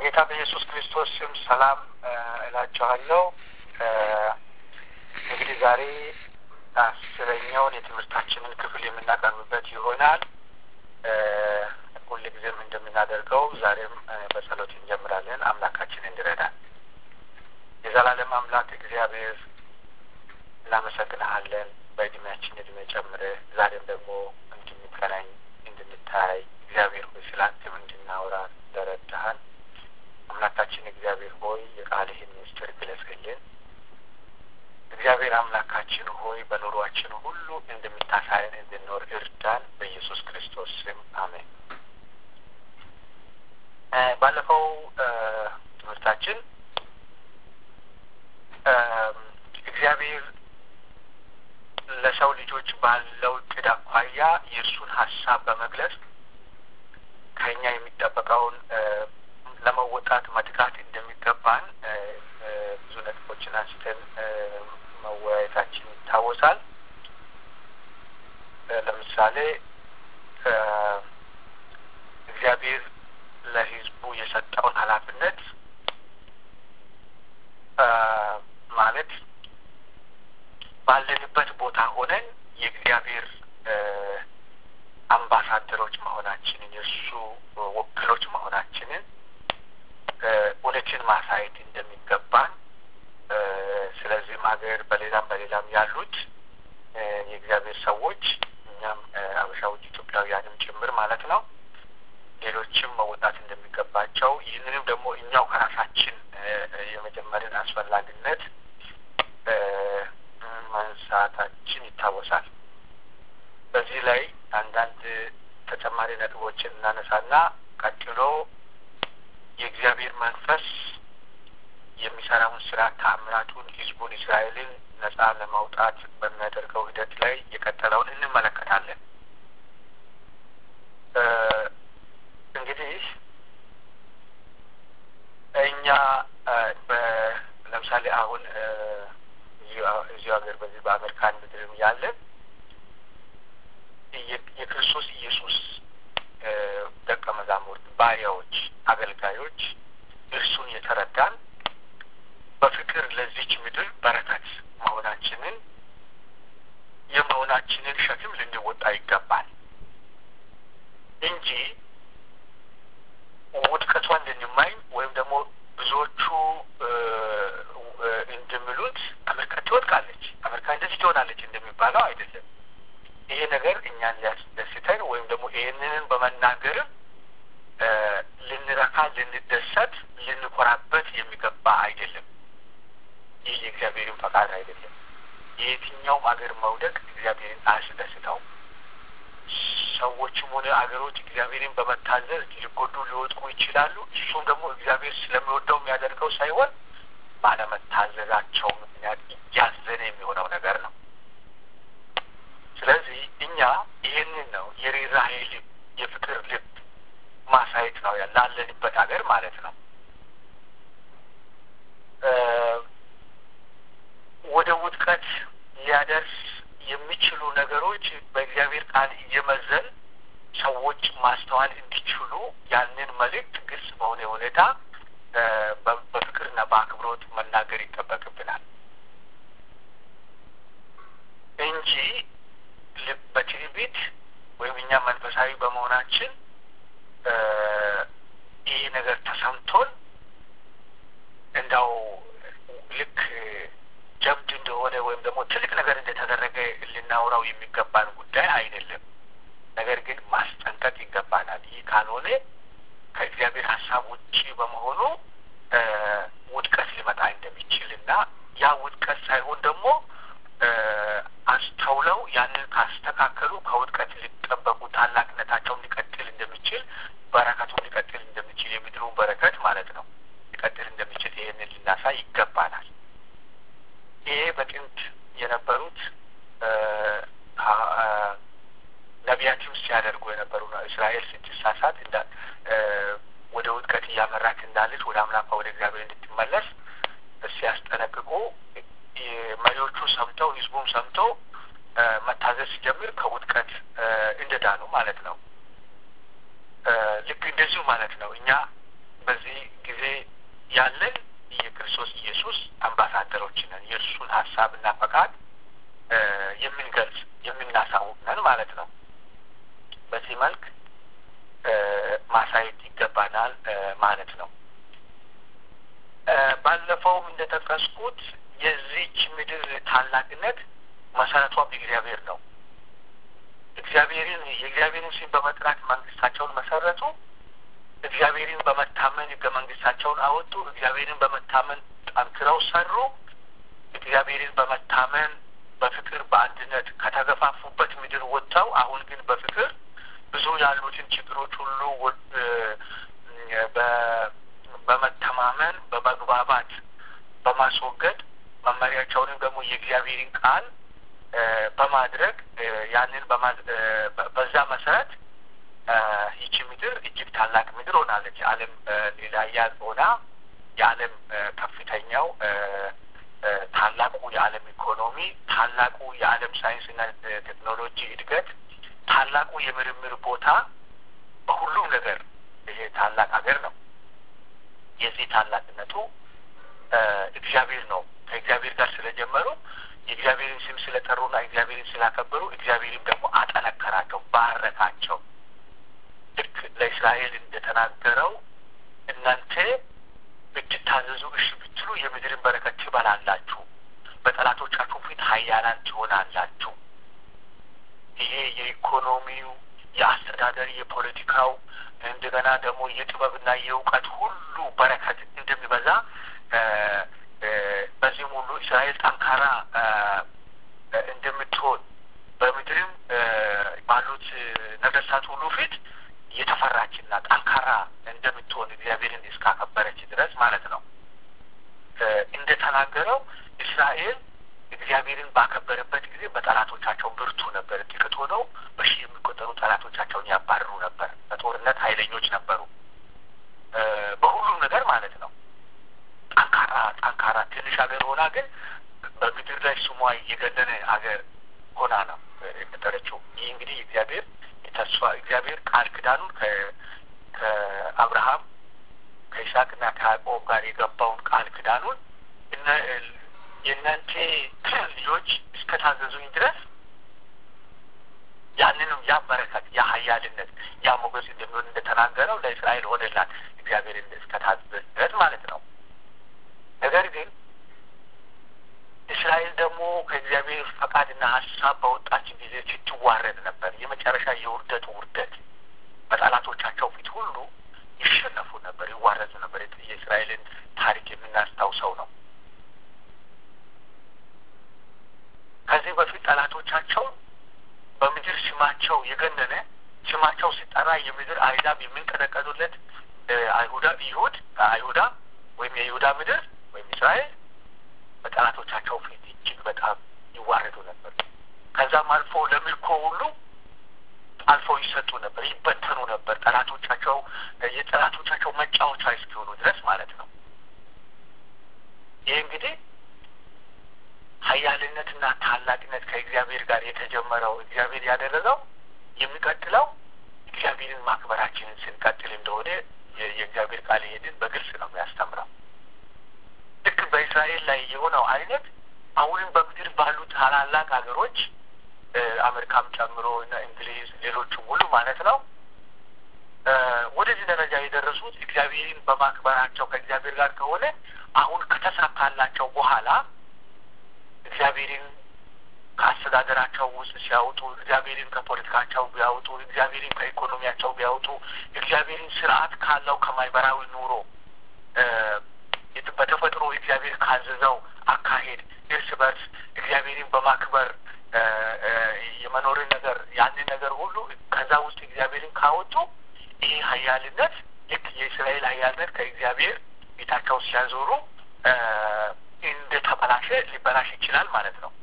በጌታ በኢየሱስ ክርስቶስ ስም ሰላም እላችኋለሁ። እንግዲህ ዛሬ አስረኛውን የትምህርታችንን ክፍል የምናቀርብበት ይሆናል። ሁል ጊዜም እንደምናደርገው ዛሬም በጸሎት እንጀምራለን። አምላካችን እንዲረዳን የዘላለም አምላክ እግዚአብሔር እናመሰግንሃለን። በእድሜያችን እድሜ ጨምረ ዛሬም ደግሞ እንድንገናኝ እንድንታይ እግዚአብሔር ሆይ ስላንተም እንድናወራ ለረዳሃን አምላካችን እግዚአብሔር ሆይ የቃልህን ምስጢር ግለጽልን። እግዚአብሔር አምላካችን ሆይ በኑሯችን ሁሉ እንደምታሳየን እንድንኖር እርዳን። በኢየሱስ ክርስቶስ ስም አሜን። ባለፈው ትምህርታችን እግዚአብሔር ለሰው ልጆች ባለው እቅድ አኳያ የእርሱን ሀሳብ በመግለጽ ከኛ የሚጠበቀውን ለመወጣት መትጋት እንደሚገባን ብዙ ነጥቦችን አንስተን መወያየታችን ይታወሳል። ለምሳሌ እግዚአብሔር ለሕዝቡ የሰጠውን ኃላፊነት ማለት ባለንበት ቦታ ሆነን የእግዚአብሔር አምባሳደሮች መሆናችንን የእሱ ወኪሎች መሆናችንን እውነትን ማሳየት እንደሚገባን ስለዚህም ሀገር በሌላም በሌላም ያሉት የእግዚአብሔር ሰዎች እኛም አበሻዎች ኢትዮጵያውያንም ጭምር ማለት ነው ሌሎችም መወጣት እንደሚገባቸው ይህንንም ደግሞ እኛው ከራሳችን የመጀመርን አስፈላጊነት ማንሳታችን ይታወሳል። በዚህ ላይ አንዳንድ ተጨማሪ ነጥቦችን እናነሳና ቀጥሎ የእግዚአብሔር መንፈስ የሚሰራውን ስራ ተአምራቱን ህዝቡን እስራኤልን ነጻ ለማውጣት በሚያደርገው ሂደት ላይ የቀጠለውን እንመለከታለን። እንግዲህ እኛ ለምሳሌ አሁን እዚሁ ሀገር በዚህ በአሜሪካን ምድርም ያለን የክርስቶስ ኢየሱስ ደቀ መዛሙርት፣ ባሪያዎች፣ አገልጋዮች እርሱን የተረዳን በፍቅር ለዚች ምድር በረከት መሆናችንን የመሆናችንን ሸክም ልንወጣ ይገባል እንጂ ውድቀቷን ልንማኝ ወይም ደግሞ ብዙዎቹ እንደሚሉት አሜሪካ ትወድቃለች፣ አሜሪካ እንደዚህ ትሆናለች እንደሚባለው አይደለም። ይሄ ነገር እኛን ሊያስደስተን ወይም ደግሞ ይህንን በመናገርም ልንረካ፣ ልንደሰት፣ ልንኮራበት የሚገባ አይደለም። ይህ የእግዚአብሔርን ፈቃድ አይደለም። የየትኛውም አገር መውደቅ እግዚአብሔርን አያስደስተውም። ሰዎችም ሆነ አገሮች እግዚአብሔርን በመታዘዝ ሊጎዱ ሊወጥቁ ይችላሉ። እሱም ደግሞ እግዚአብሔር ስለሚወደው የሚያደርገው ሳይሆን ባለመታዘዛቸው ምክንያት እያዘነ የሚሆነው ነገር ነው። ስለዚህ እኛ ይህንን ነው የርኅራኄ ልብ፣ የፍቅር ልብ ማሳየት ነው ላለንበት ሀገር ማለት ነው። ወደ ውድቀት ሊያደርስ የሚችሉ ነገሮች በእግዚአብሔር ቃል እየመዘን ሰዎች ማስተዋል እንዲችሉ ያንን መልእክት ግልጽ በሆነ ሁኔታ በፍቅርና በአክብሮት መናገር ይጠበቅብናል እንጂ በትዕቢት ወይም እኛ መንፈሳዊ በመሆናችን ይህ ነገር ተሰምቶን እንዳው ልክ ጀብድ እንደሆነ ወይም ደግሞ ትልቅ ነገር እንደተደረገ ልናውራው የሚገባን ጉዳይ አይደለም። ነገር ግን ማስጠንቀቅ ይገባናል። ይህ ካልሆነ ከእግዚአብሔር ሀሳብ ውጪ በመሆኑ ውድቀት ሊመጣ እንደሚችል እና ያ ውድቀት ሳይሆን ደግሞ አስተውለው ያንን ካስተካከሉ ከውድቀት ሊጠበቁ ታላቅነታቸውም ሊቀጥል እንደሚችል በረከቱም ሊቀጥል እንደሚችል የምድሩን በረከት ማለት ነው ሊቀጥል እንደሚችል ይህንን ልናሳይ ይገባናል። ይሄ በጥንት የነበሩት ነቢያትም ሲያደርጉ የነበሩ ነው። እስራኤል ስትሳሳት ወደ ውድቀት እያመራች እንዳለች ወደ አምላኳ ወደ እግዚአብሔር እንድትመለስ ሲያስጠነቅቁ መሪዎቹ ሰምተው ህዝቡም ሰምተው መታዘዝ ሲጀምር ከውድቀት እንደዳኑ ማለት ነው። ልክ እንደዚሁ ማለት ነው። እኛ በዚህ ጊዜ ያለን የክርስቶስ ኢየሱስ አምባሳደሮች ነን። የእርሱን ሀሳብና ፈቃድ የምንገልጽ የምናሳውቅ ነን ማለት ነው። በዚህ መልክ ማሳየት ይገባናል ማለት ነው። ባለፈውም እንደጠቀስኩት የዚች ምድር ታላቅነት መሰረቷም እግዚአብሔር ነው። እግዚአብሔርን የእግዚአብሔርን ስም በመጥራት መንግስታቸውን መሰረቱ። እግዚአብሔርን በመታመን ህገ መንግስታቸውን አወጡ። እግዚአብሔርን በመታመን ጠንክረው ሰሩ። እግዚአብሔርን በመታመን በፍቅር በአንድነት ከተገፋፉበት ምድር ወጥተው አሁን ግን በፍቅር ብዙ ያሉትን ችግሮች ሁሉ በመተማመን በመግባባት በማስወገድ መመሪያቸውንም ደግሞ የእግዚአብሔርን ቃል በማድረግ ያንን በዛ መሰረት ይቺ ምድር እጅግ ታላቅ ምድር ሆናለች። የዓለም ሌላያ ሆና የዓለም ከፍተኛው ታላቁ የዓለም ኢኮኖሚ፣ ታላቁ የዓለም ሳይንስና ቴክኖሎጂ እድገት፣ ታላቁ የምርምር ቦታ በሁሉም ነገር ይሄ ታላቅ ሀገር ነው። የዚህ ታላቅነቱ እግዚአብሔር ነው። ከእግዚአብሔር ጋር ስለጀመሩ የእግዚአብሔርን ስም ስለጠሩና እግዚአብሔርን ስላከበሩ እግዚአብሔርም ደግሞ አጠነከራቸው፣ ባረካቸው። ልክ ለእስራኤል እንደተናገረው እናንተ ብትታዘዙ እሺ ብትሉ የምድርን በረከት ትበላላችሁ፣ በጠላቶቻችሁ ፊት ኃያላን ትሆናላችሁ። ይሄ የኢኮኖሚው፣ የአስተዳደር፣ የፖለቲካው እንደገና ደግሞ የጥበብና የእውቀት ሁሉ በረከት እንደሚበዛ በዚህም ሁሉ እስራኤል ጠንካራ እንደምትሆን በምድርም ባሉት ነገስታት ሁሉ ፊት የተፈራችና ጠንካራ እንደምትሆን እግዚአብሔርን እስካከበረች ድረስ ማለት ነው። እንደተናገረው እስራኤል እግዚአብሔርን ባከበረበት ጊዜ በጠላቶቻቸው ብርቱ ነበር። ጥቂት ሆነው በሺህ የሚቆጠሩ ጠላቶቻቸውን ያባርሩ ነበር። በጦርነት ኃይለኞች ነበሩ። በሁሉም ነገር ማለት ነው። ጠንካራ ጠንካራ ትንሽ ሀገር ሆና ግን በምድር ላይ ስሟ የገነነ ሀገር ሆና ነው የቀጠለችው። ይህ እንግዲህ እግዚአብሔር ተስፋ እግዚአብሔር ቃል ኪዳኑን ከአብርሃም ከይስሐቅና ከያዕቆብ ጋር የገባውን ቃል ኪዳኑን የእናንተ ልጆች እስከታዘዙኝ ድረስ ያንንም ያ በረከት ያ ኃያልነት ያ ሞገስ እንደሚሆን እንደተናገረው ለእስራኤል ሆነላት እግዚአብሔር እስከታዘዘች ድረስ ማለት ነው። ነገር ግን እስራኤል ደግሞ ከእግዚአብሔር ፈቃድና ሀሳብ በወጣች ጊዜ ስትዋረድ ነበር። የመጨረሻ የውርደት ውርደት በጠላቶቻቸው ፊት ሁሉ ይሸነፉ ነበር፣ ይዋረዱ ነበር። የእስራኤልን ታሪክ የምናስታውሰው ነው። ከዚህ በፊት ጠላቶቻቸው በምድር ስማቸው የገነነ ስማቸው ሲጠራ የምድር አይዛብ የሚንቀጠቀጡለት አይሁዳ ይሁድ አይሁዳ ወይም የይሁዳ ምድር ወይም እስራኤል በጠላቶቻቸው ፊት እጅግ በጣም ይዋረዱ ነበር። ከዛም አልፎ ለምርኮ ሁሉ አልፎ ይሰጡ ነበር፣ ይበተኑ ነበር። ጠላቶቻቸው የጠላቶቻቸው መጫወቻ እስኪሆኑ ድረስ ማለት ነው። ይህ እንግዲህ ኃያልነትና ታላቅነት ከእግዚአብሔር ጋር የተጀመረው እግዚአብሔር ያደረገው የሚቀጥለው እግዚአብሔርን ማክበራችንን ስንቀጥል እንደሆነ የእግዚአብሔር ቃል ይሄንን በግልጽ ነው የሚያስተምረው። ልክ በእስራኤል ላይ የሆነው አይነት አሁንም በምድር ባሉ ታላላቅ ሀገሮች አሜሪካም ጨምሮ እና እንግሊዝ፣ ሌሎችም ሁሉ ማለት ነው ወደዚህ ደረጃ የደረሱት እግዚአብሔርን በማክበራቸው ከእግዚአብሔር ጋር ከሆነ አሁን ከተሳካላቸው በኋላ እግዚአብሔርን ከአስተዳደራቸው ውስጥ ሲያወጡ፣ እግዚአብሔርን ከፖለቲካቸው ቢያወጡ፣ እግዚአብሔርን ከኢኮኖሚያቸው ቢያወጡ፣ እግዚአብሔርን ስርዓት ካለው ከማህበራዊ ኑሮ በተፈጥሮ እግዚአብሔር ካዘዘው አካሄድ እርስ በርስ እግዚአብሔርን በማክበር የመኖርን ነገር ያንን ነገር ሁሉ ከዛ ውስጥ እግዚአብሔርን ካወጡ ይህ ሀያልነት ልክ የእስራኤል ሀያልነት ከእግዚአብሔር ፊታቸው ሲያዞሩ እንደ ተበላሸ ሊበላሽ ይችላል ማለት ነው።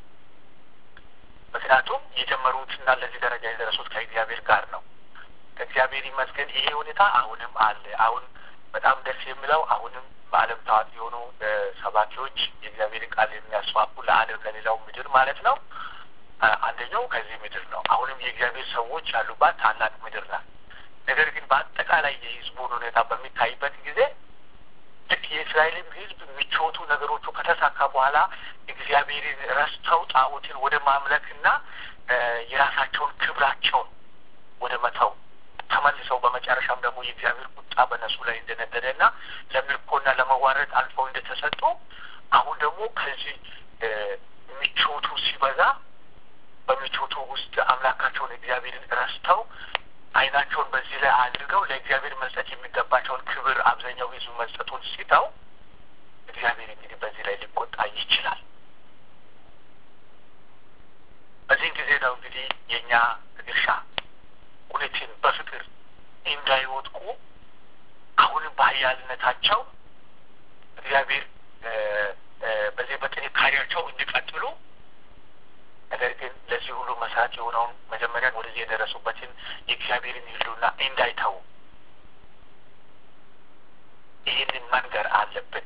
ምክንያቱም የጀመሩትና ለዚህ ደረጃ የደረሱት ከእግዚአብሔር ጋር ነው። ከእግዚአብሔር ይመስገን ይሄ ሁኔታ አሁንም አለ። አሁን በጣም ደስ የሚለው አሁንም በዓለም ታዋቂ የሆኑ ሰባኪዎች የእግዚአብሔርን ቃል የሚያስፋፉ ለዓለም ለሌላው ምድር ማለት ነው። አንደኛው ከዚህ ምድር ነው። አሁንም የእግዚአብሔር ሰዎች ያሉባት ታላቅ ምድር ናት። ነገር ግን በአጠቃላይ የሕዝቡን ሁኔታ በሚታይበት ጊዜ ልክ በኋላ እግዚአብሔርን ረስተው ጣዖትን ወደ ማምለክና የራሳቸውን ክብራቸውን ወደ መተው ተመልሰው በመጨረሻም ደግሞ የእግዚአብሔር ቁጣ በነሱ ላይ እንደነደደና ለምርኮና ለመዋረድ አልፈው እንደተሰጡ አሁን ደግሞ ከዚህ ምቾቱ ሲበዛ በምቾቱ ውስጥ አምላካቸውን እግዚአብሔርን ረስተው ዓይናቸውን በዚህ ላይ አድርገው ለእግዚአብሔር መስጠት የሚገባቸውን ክብር አብዛኛው ሕዝብ መስጠቱን ሲተው እግዚአብሔር እንግዲህ በዚህ ላይ ሊቆጣ ይችላል። በዚህ ጊዜ ነው እንግዲህ የእኛ ድርሻ እውነትን በፍቅር እንዳይወድቁ አሁንም በኃያልነታቸው እግዚአብሔር በዚህ በጥንካሬያቸው እንዲቀጥሉ ነገር ግን ለዚህ ሁሉ መሰረት የሆነውን መጀመሪያ ወደዚህ የደረሱበትን የእግዚአብሔርን ሕልውና እንዳይተዉ ይህንን መንገር አለብን።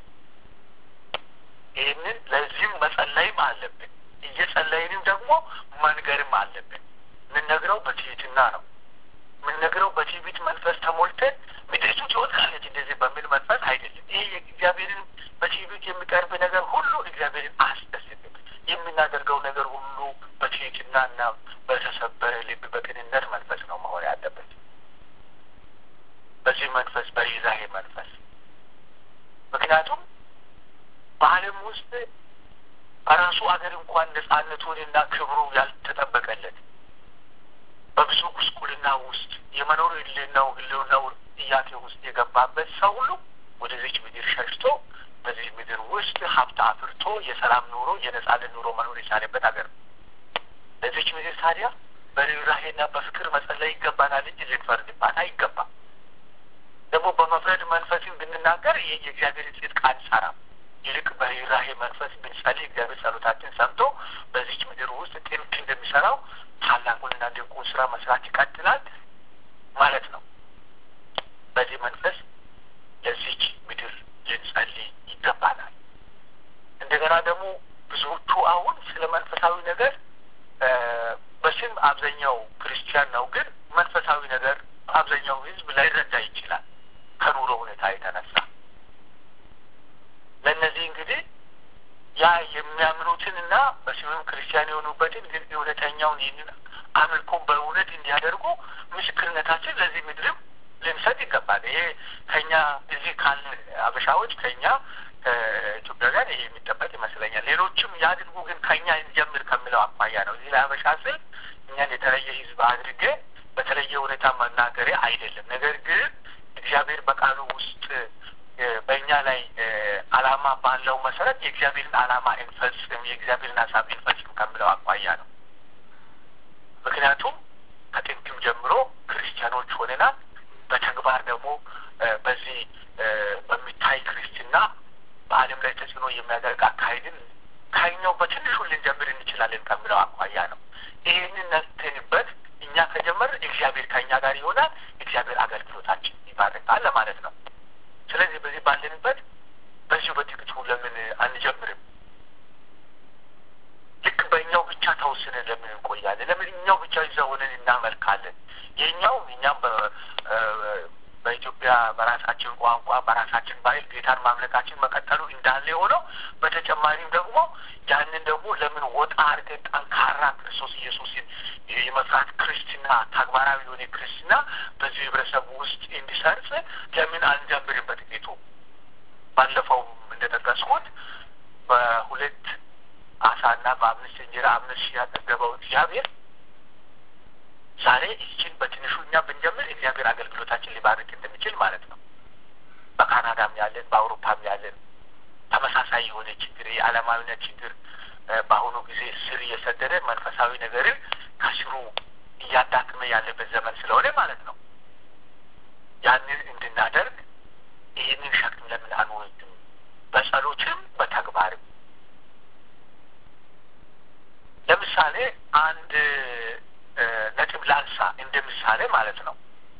ይህንን ለዚህም መጸለይም አለብን። እየጸለይንም ደግሞ መንገርም አለብን። የምንነግረው በትህትና ነው። የምንነግረው በትዕቢት መንፈስ ተሞልተን ምድሪቱ ትወድቃለች እንደዚህ በሚል መንፈስ አይደለም። ይሄ የእግዚአብሔርን በትዕቢት የሚቀርብ ነገር ሁሉ እግዚአብሔርን አያስደስትም። የምናደርገው ነገር ሁሉ በትህትናና በተሰበረ ልብ በቅንነት መንፈስ ነው መሆን ያለበት። በዚህ መንፈስ በርኅራኄ መንፈስ ምክንያቱም በዓለም ውስጥ በራሱ አገር እንኳን ነጻነቱንና ክብሩ ያልተጠበቀለት በብዙ ጉስቁልና ውስጥ የመኖር ህልናው ህልውናው ጥያቄ ውስጥ የገባበት ሰው ሁሉ ወደዚች ምድር ሸሽቶ በዚህ ምድር ውስጥ ሀብት አፍርቶ የሰላም ኑሮ የነጻነት ኑሮ መኖር የቻለበት ሀገር ነው። ለዚች ምድር ታዲያ በርኅራኄና በፍቅር መጸለይ ይገባናል እንጂ ልንፈርድባት አይገባም። ደግሞ በመፍረድ መንፈስን ብንናገር ይህ የእግዚአብሔርን ጽድቅ አንሰራም። ይልቅ በርኅራኄ መንፈስ ብንጸልይ እግዚአብሔር ጸሎታችን ሰምቶ በዚች ምድር ውስጥ ጥንቅ እንደሚሰራው ታላቁንና ድንቁን ስራ መስራት ይቀጥላል ማለት ነው። በዚህ መንፈስ ለዚች ምድር ልንጸልይ ይገባናል። እንደገና ደግሞ ብዙዎቹ አሁን ስለ መንፈሳዊ ነገር በስም አብዛኛው ክርስቲያን ነው፣ ግን መንፈሳዊ ነገር አብዛኛው ሕዝብ ላይረዳ ይችላል ከኑሮ ሁኔታ የተነሳ ለእነዚህ እንግዲህ ያ የሚያምኑትን እና በስምም ክርስቲያን የሆኑበትን ግን እውነተኛውን ይህንን አምልኮን በእውነት እንዲያደርጉ ምስክርነታችን ለዚህ ምድርም ልንሰጥ ይገባል። ይሄ ከኛ እዚህ ካለ አበሻዎች ከኛ ከኢትዮጵያውያን ይሄ የሚጠበቅ ይመስለኛል። ሌሎችም ያድርጉ፣ ግን ከኛ እንጀምር ከሚለው አኳያ ነው። እዚህ ላይ አበሻ ስል እኛን የተለየ ህዝብ አድርጌ በተለየ ሁኔታ መናገሬ አይደለም። ነገር ግን እግዚአብሔር በቃሉ ውስጥ በእኛ ላይ ዓላማ ባለው መሰረት የእግዚአብሔርን ዓላማ እንፈጽም፣ የእግዚአብሔርን ሀሳብ እንፈጽም ከሚለው አኳያ ነው። ምክንያቱም ከጥንትም ጀምሮ ክርስቲያኖች ሆነናል። በተግባር ደግሞ በዚህ በሚታይ ክርስትና በዓለም ላይ ተጽዕኖ የሚያደርግ አካሄድን ከኛው በትንሹ ልንጀምር እንችላለን ከሚለው አኳያ ነው። ይህንን ነትንበት እኛ ከጀመር እግዚአብሔር ከእኛ ጋር ይሆናል። እግዚአብሔር አገልግሎታችን ይባረካል ለማለት ነው። ስለዚህ በዚህ ባለንበት በዚሁ በጥቂቱ ለምን አንጀምርም? ልክ በእኛው ብቻ ተወስነን ለምን እንቆያለን? ለምን እኛው ብቻ ይዛ ሆነን እናመልካለን? የእኛው እኛም በኢትዮጵያ በራሳችን ቋንቋ በራሳችን ባህል ጌታን ማምለካችን መቀጠሉ እንዳለ የሆነው በተጨማሪም ደግሞ ያንን ደግሞ ለምን ወጣ አድርገን ጠንካራ ክርስቶስ ኢየሱስን የመፍራት ክርስትና ተግባራዊ የሆነ ክርስትና በዚህ ህብረተሰብ ውስጥ እንዲሰርጽ ለምን አንጀምርም? በጥቂቱ ባለፈውም እንደጠቀስኩት በሁለት አሳና በአምስት እንጀራ አምስት ሺህ ያጠገበው እግዚአብሔር ዛሬ ይችን በትንሹ እኛ ብንጀምር እግዚአብሔር አገልግሎታችን ሊባርክ እንደሚችል ማለት ነው። በካናዳም ያለን በአውሮፓም ያለን ተመሳሳይ የሆነ ችግር የዓለማዊነት ችግር በአሁኑ ጊዜ ስር እየሰደደ መንፈሳዊ ነገርን ከስሩ እያዳክመ ያለበት ዘመን ስለሆነ ማለት ነው። ያንን እንድናደርግ ይህንን ሸክም ለምን አንወስድም? በጸሎትም በተግባርም ለምሳሌ አንድ ነጥብ ላንሳ እንደ ምሳሌ ማለት ነው።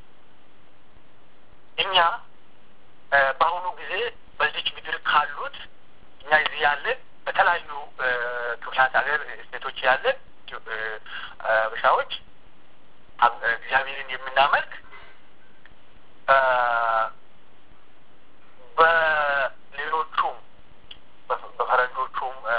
እኛ በአሁኑ ጊዜ በዚች ምድር ካሉት እኛ እዚህ ያለን በተለያዩ ክፍላት ሀገር ስቴቶች ያለን በሻዎች እግዚአብሔርን የምናመልክ በሌሎቹም በፈረንጆቹም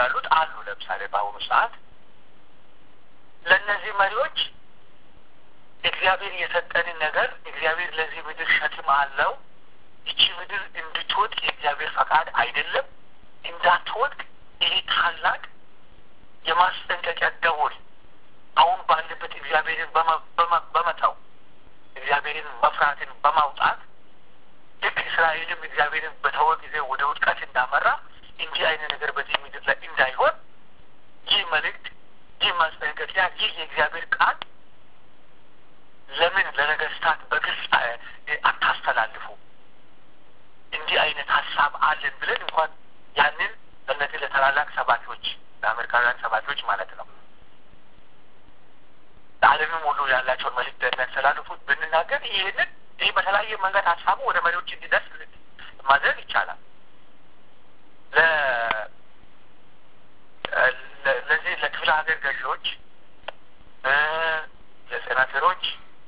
ላሉት አሉ። ለምሳሌ በአሁኑ ሰዓት ለእነዚህ መሪዎች እግዚአብሔር የሰጠንን ነገር እግዚአብሔር ለዚህ ምድር ሸክም አለው። ይቺ ምድር እንድትወድቅ የእግዚአብሔር ፈቃድ አይደለም። እንዳትወድቅ ይሄ ታላቅ የማስጠንቀቂያ ደወል አሁን ባለበት እግዚአብሔርን በመተው እግዚአብሔርን መፍራትን በማውጣት ልክ እስራኤልም እግዚአብሔርን በተወ ጊዜ ወደ ውድቀት እንዳመራ እንዲህ አይነት ነገር በዚህ ምድር ላይ እንዳይሆን ይህ መልእክት፣ ይህ ማስጠንቀቂያ፣ ይህ የእግዚአብሔር ቃል ለምን ለነገስታት በግልጽ አታስተላልፉ? እንዲህ አይነት ሀሳብ አለን ብለን እንኳን ያንን ለእነዚህ ለታላላቅ ሰባኪዎች ለአሜሪካውያን ሰባኪዎች ማለት ነው ለዓለምም ሁሉ ያላቸውን መልእክት የሚያስተላልፉት ብንናገር ይህንን ይህ በተለያየ መንገድ ሀሳቡ ወደ መሪዎች እንዲደርስ ማድረግ ይቻላል። ለዚህ ለክፍለ ሀገር ገዢዎች፣ ለሴናተሮች፣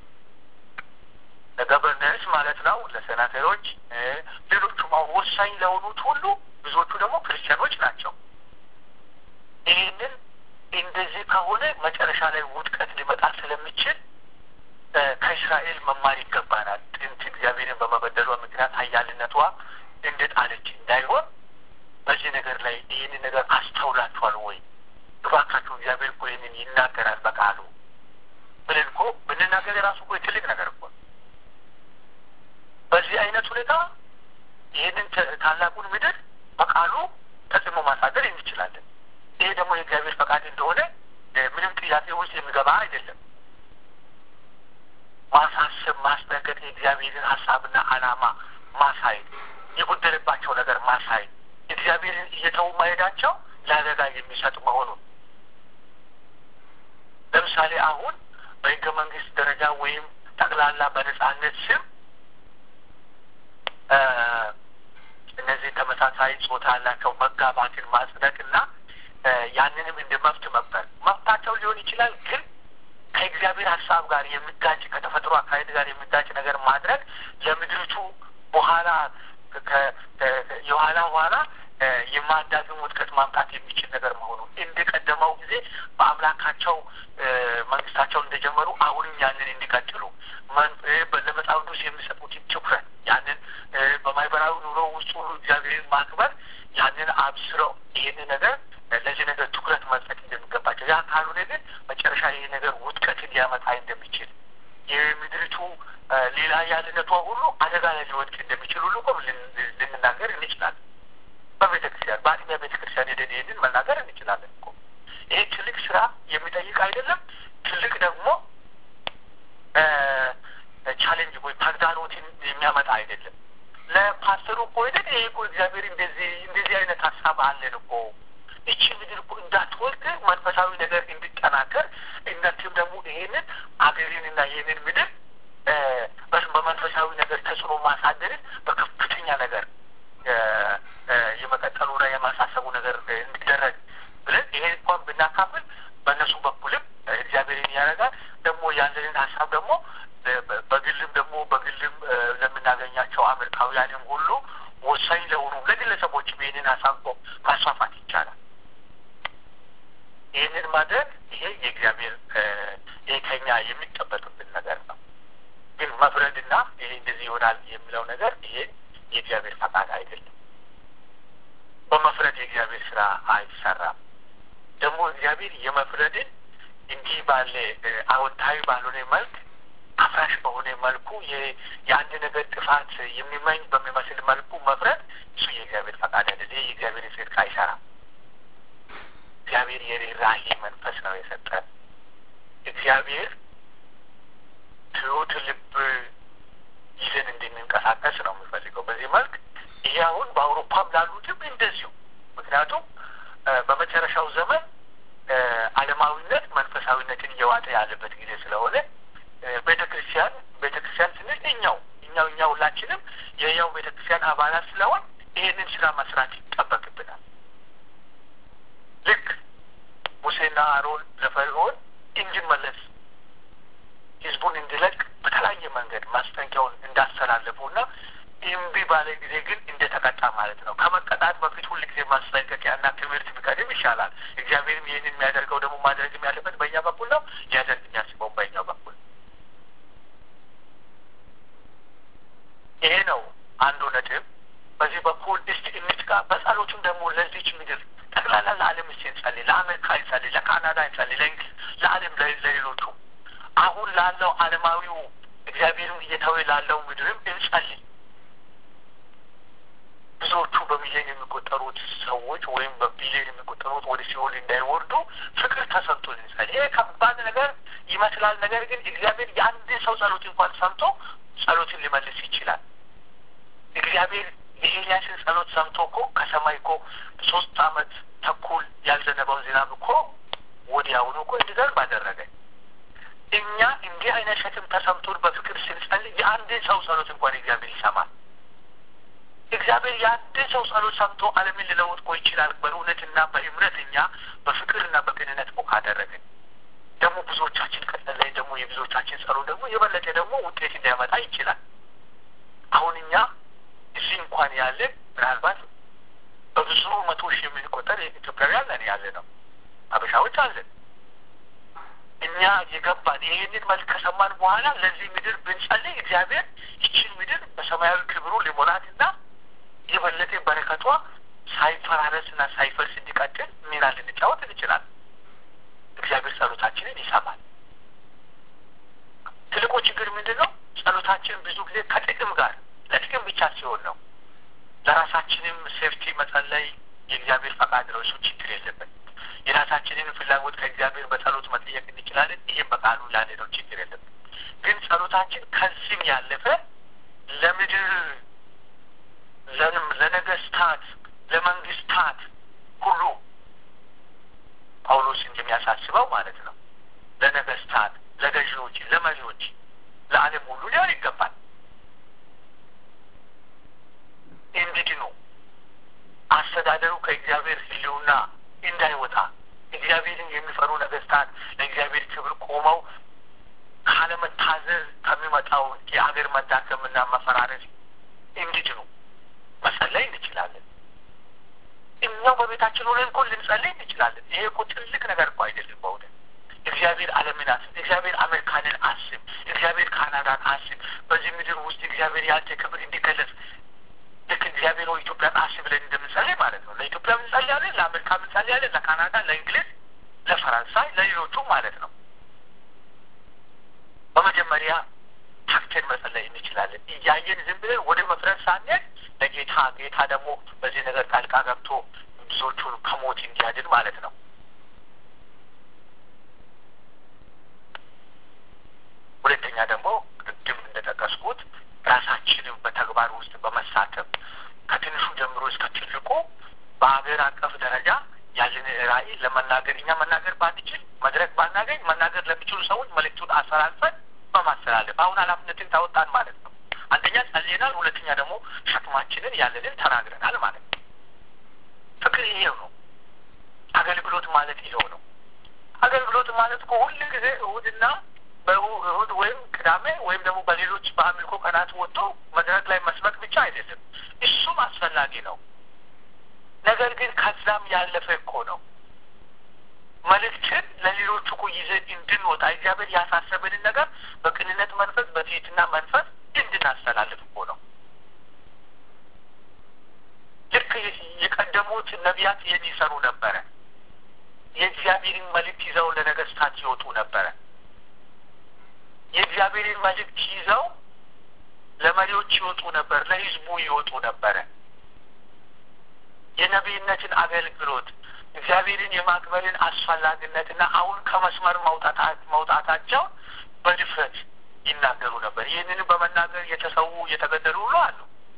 ለገቨርነርስ ማለት ነው፣ ለሴናተሮች፣ ሌሎቹም አሁን ወሳኝ ለሆኑት ሁሉ ብዙዎቹ ደግሞ ክርስቲያኖች ናቸው። ይህንን እንደዚህ ከሆነ መጨረሻ ላይ ውድቀት ሊመጣ ስለሚችል ከእስራኤል መማር ይገባናል። ጥንት እግዚአብሔርን በመበደሏ ምክንያት ኃያልነቷ እንደ ጣለች እንዳይሆን በዚህ ነገር ላይ ይህንን ነገር አስተውላችኋል ወይ? እባካችሁ እግዚአብሔር እኮ ይህንን ይናገራል በቃሉ ብለን እኮ ብንናገር የራሱ እኮ ትልቅ ነገር እኮ በዚህ አይነት ሁኔታ ይህንን ታላቁን ምድር በቃሉ ተጽዕኖ ማሳደር እንችላለን። ይሄ ደግሞ የእግዚአብሔር ፈቃድ እንደሆነ ምንም ጥያቄ ውስጥ የሚገባ አይደለም። ማሳሰብ፣ ማስጠንቀቅ፣ የእግዚአብሔርን ሀሳብና ዓላማ ማሳየት፣ የጎደለባቸው ነገር ማሳየት፣ እግዚአብሔርን እየተዉ መሄዳቸው ለአደጋ የሚሰጥ መሆኑን ለምሳሌ አሁን በሕገ መንግስት ደረጃ ወይም ጠቅላላ በነጻነት ስም እነዚህ ተመሳሳይ ጾታ ያላቸው መጋባትን ማጽደቅና ያንንም እንደ መብት መቁጠር መብታቸው ሊሆን ይችላል። ግን ከእግዚአብሔር ሀሳብ ጋር የሚጋጭ ከተፈጥሮ አካሄድ ጋር የሚጋጭ ነገር ማድረግ ለምድሪቱ በኋላ የኋላ ኋላ የማዳግም ውድቀት ማምጣት የሚችል ነገር መሆኑ እንደ ቀደመው ጊዜ በአምላካቸው መንግስታቸው እንደጀመሩ አሁንም ያንን እንዲቀጥሉ ለመጽሐፍ ቅዱስ የሚሰጡትን ትኩረት ያንን በማህበራዊ ኑሮ ውስጥ ሁሉ እግዚአብሔርን ማክበር ያንን አብስረው ይህንን ነገር ለዚህ ነገር ትኩረት መስጠት እንደሚገባቸው ያ ካልሆነ ግን መጨረሻ ይህ ነገር ውድቀትን ሊያመጣ እንደሚችል የምድሪቱ ሌላ ያልነቷ ሁሉ አደጋ ላይ ሊወድቅ እንደሚችል ሁሉ እኮ ልንናገር እንችላለን። በቤተ ክርስቲያን በአጥቢያ ቤተ ክርስቲያን ሄደን ይህንን መናገር እንችላለን እኮ ይሄ ትልቅ ስራ የሚጠይቅ አይደለም። ትልቅ ደግሞ ቻሌንጅ ወይ ተግዳሮትን የሚያመጣ አይደለም። ለፓስተሩ እኮ ሄደን ይሄ እኮ እግዚአብሔር እንደዚህ እንደዚህ አይነት ሀሳብ አለን እኮ እቺ ምድር እኮ እንዳትወድቅ መንፈሳዊ ነገር እንዲጠናከር እናንተም ደግሞ ይሄንን አገሬንና ይሄንን ምድር በመንፈሳዊ ነገር ተጽዕኖ ማሳደርን በከፍተኛ ነገር የመቀጠሉና የማሳሰቡ ነገር እንዲደረግ ብለን ይሄ እንኳን ብናካፍል በእነሱ በኩልም እግዚአብሔርን ያደርጋል። ደግሞ ያለንን ሀሳብ ደግሞ በግልም ደግሞ በግልም ለምናገኛቸው አሜሪካውያንም ሁሉ ወሳኝ ለሆኑ ለግለሰቦችም ይህንን ሀሳብ ማስፋፋት ይቻላል። ይህንን ማድረግ ይሄ የእግዚአብሔር ይሄ ከኛ የሚጠበቅብን ነገር ነው። ግን መፍረድና ይሄ እንደዚህ ይሆናል የሚለው ነገር ይሄ የእግዚአብሔር ፈቃድ አይደለም። በመፍረድ የእግዚአብሔር ስራ አይሰራም። ደግሞ እግዚአብሔር የመፍረድን እንዲህ ባለ አዎንታዊ ባልሆነ መልክ አፍራሽ በሆነ መልኩ የአንድ ነገር ጥፋት የሚመኝ በሚመስል መልኩ መፍረድ እሱ የእግዚአብሔር ፈቃድ አይደለም። ይህ የእግዚአብሔር ጽድቅ አይሰራም። እግዚአብሔር የርኅራኄ መንፈስ ነው የሰጠን። እግዚአብሔር ትሑት ልብ ይዘን እንድንንቀሳቀስ ነው የሚፈልገው። በዚህ መልክ ይሄ አሁን በአውሮፓም ላሉትም እንደዚሁ። ምክንያቱም በመጨረሻው ዘመን ዓለማዊነት መንፈሳዊነትን እየዋጠ ያለበት ጊዜ ስለሆነ ቤተ ክርስቲያን ቤተ ክርስቲያን ስንል እኛው እኛው እኛ ሁላችንም የያው ቤተ ክርስቲያን አባላት ስለሆን ይህንን ስራ መስራት ይጠበቅብናል። ልክ ሙሴና አሮን ለፈርዖን እንዲመለስ ህዝቡን እንዲለቅ በተለያየ መንገድ ማስጠንቀቂያውን እንዳስተላለፉና እምቢ ባለ ጊዜ ግን እንደተቀጣ ማለት ነው። ከመቀጣት በፊት ሁል ጊዜ ማስጠንቀቂያና ትምህርት ቢቀድም ቢሆንም ይሻላል። እግዚአብሔርም ይህን የሚያደርገው ደግሞ ማድረግም ያለበት በእኛ በኩል ነው። ሊያደርግ የሚያስበው በእኛው በኩል ይሄ ነው አንዱ ነጥብ። በዚህ በኩል እስቲ እንትጋ። በጸሎቱም ደግሞ ለዚች ምድር ጠቅላላ ለዓለም እስቲ እንጸልይ። ለአሜሪካ እንጸልይ፣ ለካናዳ እንጸልይ፣ ለእንግሊዝ፣ ለዓለም ለሌሎቹ አሁን ላለው ዓለማዊው እግዚአብሔርም እየተወ ላለው ምድርም እንጸልይ። ብዙዎቹ በሚሊዮን የሚቆጠሩት ሰዎች ወይም በቢሊዮን የሚቆጠሩት ወደ ሲኦል እንዳይወርዱ ፍቅር ተሰምቶ እንጸልይ። ይሄ ከባድ ነገር ይመስላል። ነገር ግን እግዚአብሔር የአንድን ሰው ጸሎት እንኳን ሰምቶ ጸሎትን ሊመልስ ይችላል። እግዚአብሔር የኤልያስን ጸሎት ሰምቶ እኮ ከሰማይ እኮ ሶስት አመት ተኩል ያልዘነበውን ዝናብ እኮ ወዲያውኑ እኮ እንዲዘንብ አደረገ። እኛ እንዲህ አይነት ሸክም ተሰምቶን በፍቅር ስንጸልይ የአንድን ሰው ጸሎት እንኳን እግዚአብሔር ይሰማል። እግዚአብሔር የአንድን ሰው ጸሎት ሰምቶ ዓለምን ሊለውጥ እኮ ይችላል። በእውነትና በእምነት እኛ በፍቅርና በቅንነት እኮ ካደረግን ደግሞ ብዙዎቻችን ከጸለይ ደግሞ የብዙዎቻችን ጸሎት ደግሞ የበለጠ ደግሞ ውጤት እንዲያመጣ ይችላል። አሁን እኛ እዚህ እንኳን ያለን ምናልባት በብዙ መቶ ሺህ የምንቆጠር ኢትዮጵያውያን ነን ያለ ነው። አበሻዎች አለን። እኛ የገባን ይህንን መልክ ከሰማን በኋላ ለዚህ ምድር ብንጸልይ እግዚአብሔር ይችን ምድር በሰማያዊ ክብሩ ሊሞላትና የበለጠ በረከቷ ሳይፈራረስና ሳይፈርስ እንዲቀጥል ሚና ልንጫወት እንችላለን። እግዚአብሔር ጸሎታችንን ይሰማል። ትልቁ ችግር ምንድን ነው? ጸሎታችን ብዙ ጊዜ ከጥቅም ጋር ለጥቅም ብቻ ሲሆን ነው። ለራሳችንም ሴፍቲ መጸለይ የእግዚአብሔር ፈቃድ ነው። እሱ ችግር የለበት። የራሳችንን ፍላጎት ከእግዚአብሔር በጸሎት መጠየቅ እንችላለን። ይህም በቃሉ ያለ ነው። ችግር የለበት። ግን ጸሎታችን ከዚህም ያለፈ ለምድር ለነገስታት፣ ለመንግስታት ሁሉ ጳውሎስ እንደሚያሳስበው ማለት ነው። ለነገስታት፣ ለገዢዎች፣ ለመሪዎች፣ ለዓለም ሁሉ ሊሆን ይገባል እንዲድኑ አስተዳደሩ ከእግዚአብሔር ሕልውና እንዳይወጣ እግዚአብሔርን የሚፈሩ ነገስታት ለእግዚአብሔር ክብር ቆመው ካለመታዘዝ ከሚመጣው የአገር መዳከምና መፈራረስ እንዲድኑ መጸለይ እንችላለን። እኛው በቤታችን ሆነን እኮ ልንጸልይ እንችላለን። ይሄ እኮ ትልቅ ነገር እኮ አይደለም። በእውነት እግዚአብሔር ዓለምን አስብ፣ እግዚአብሔር አሜሪካንን አስብ፣ እግዚአብሔር ካናዳን አስብ። በዚህ ምድር ውስጥ እግዚአብሔር ያንተ ክብር እንዲገለጽ ልክ እግዚአብሔር ሆይ ኢትዮጵያን አስብ ብለን እንደምንጸልይ ማለት ነው። ለኢትዮጵያ እንጸልያለን፣ ለአሜሪካ እንጸልያለን፣ ለካናዳ፣ ለእንግሊዝ፣ ለፈረንሳይ፣ ለሌሎቹም ማለት ነው። በመጀመሪያ ታክተን መጸለይ እንችላለን። እያየን ዝም ብለን ወደ መፍረስ ሳንሄድ ለጌታ ጌታ ደግሞ በዚህ ነገር ጣልቃ ገብቶ ብዙዎቹን ከሞት እንዲያድን ማለት ነው። ሁለተኛ ደግሞ ቅድም እንደጠቀስኩት ራሳችንም በተግባር ውስጥ በመሳተፍ ከትንሹ ጀምሮ እስከ ትልቁ በሀገር አቀፍ ደረጃ ያለን ራዕይ ለመናገር እኛ መናገር ባንችል መድረክ ባናገኝ መናገር ለሚችሉ ሰዎች መልእክቱን አስተላልፈን በማስተላለፍ አሁን ኃላፊነትን ታወጣን ማለት ነው። አንደኛ ጸልየናል፣ ሁለተኛ ደግሞ ሸክማችንን ያለንን ተናግረናል ማለት ነው። ፍቅር ይሄው ነው። አገልግሎት ማለት ይሄው ነው። አገልግሎት ማለት እኮ ሁል ጊዜ እሁድና በእሁድ ወይም ቅዳሜ ወይም ደግሞ በሌሎች በአምልኮ ቀናት ወጥቶ መድረክ ላይ መስበክ ብቻ አይደለም። እሱም አስፈላጊ ነው። ነገር ግን ከዛም ያለፈ እኮ ነው። መልእክትን ለሌሎቹ እኮ ይዘን እንድንወጣ እግዚአብሔር ያሳሰበንን ነገር በቅንነት መንፈስ፣ በትህትና መንፈስ እንድናስተላልፍ እኮ ነው። ልክ የቀደሙት ነቢያት ይህን ይሰሩ ነበረ። የእግዚአብሔርን መልእክት ይዘው ለነገስታት ይወጡ ነበረ። የእግዚአብሔርን መልእክት ይዘው ለመሪዎች ይወጡ ነበር፣ ለህዝቡ ይወጡ ነበረ። የነቢይነትን አገልግሎት እግዚአብሔርን የማክበርን አስፈላጊነትና አሁን ከመስመር መውጣታቸው በድፍረት ይናገሩ ነበር። ይህንንም በመናገር የተሰዉ የተገደሉ ሁሉ አሉ።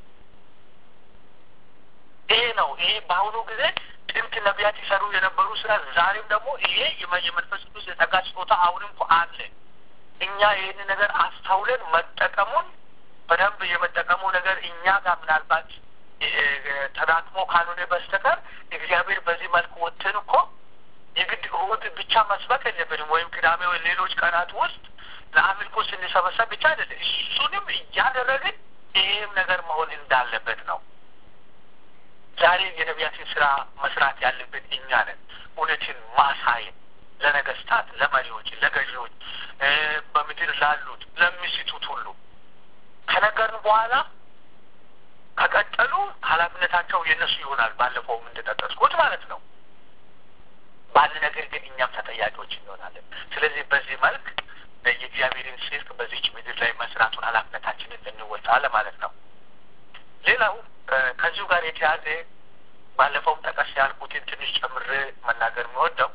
ይሄ ነው። ይሄ በአሁኑ ጊዜ ጥንት ነቢያት ይሰሩ የነበሩ ስራ ዛሬም ደግሞ ይሄ የመንፈስ ቅዱስ የጸጋ ስጦታ አሁንም እኮ አለ። እኛ ይህን ነገር አስተውለን መጠቀሙን በደንብ የመጠቀሙ ነገር እኛ ጋር ምናልባት ተዳክሞ ካልሆነ በስተቀር እግዚአብሔር በዚህ መልክ ወጥተን እኮ የግድ እሁድ ብቻ መስበክ የለብንም ወይም ቅዳሜ ወይ ሌሎች ቀናት ውስጥ ለአምልኮ ስንሰበሰብ ብቻ አይደለም። እሱንም እያደረግን ይህም ነገር መሆን እንዳለበት ነው። ዛሬ የነቢያትን ስራ መስራት ያለብን እኛ ነን። እውነትን ማሳየት ለነገስታት፣ ለመሪዎች፣ ለገዢዎች፣ በምድር ላሉት ለሚስቱት ሁሉ ከነገርን በኋላ ከቀጠሉ ኃላፊነታቸው የእነሱ ይሆናል። ባለፈውም እንደጠቀስኩት ማለት ነው። ባለ ነገር ግን እኛም ተጠያቂዎች እንሆናለን። ስለዚህ በዚህ መልክ የእግዚአብሔርን ጽድቅ በዚች ምድር ላይ መስራቱን ኃላፊነታችንን እንወጣ ለማለት ነው። ሌላው ከዚሁ ጋር የተያዘ ባለፈውም ጠቀስ ያልኩትን ትንሽ ጨምሬ መናገር የሚወደው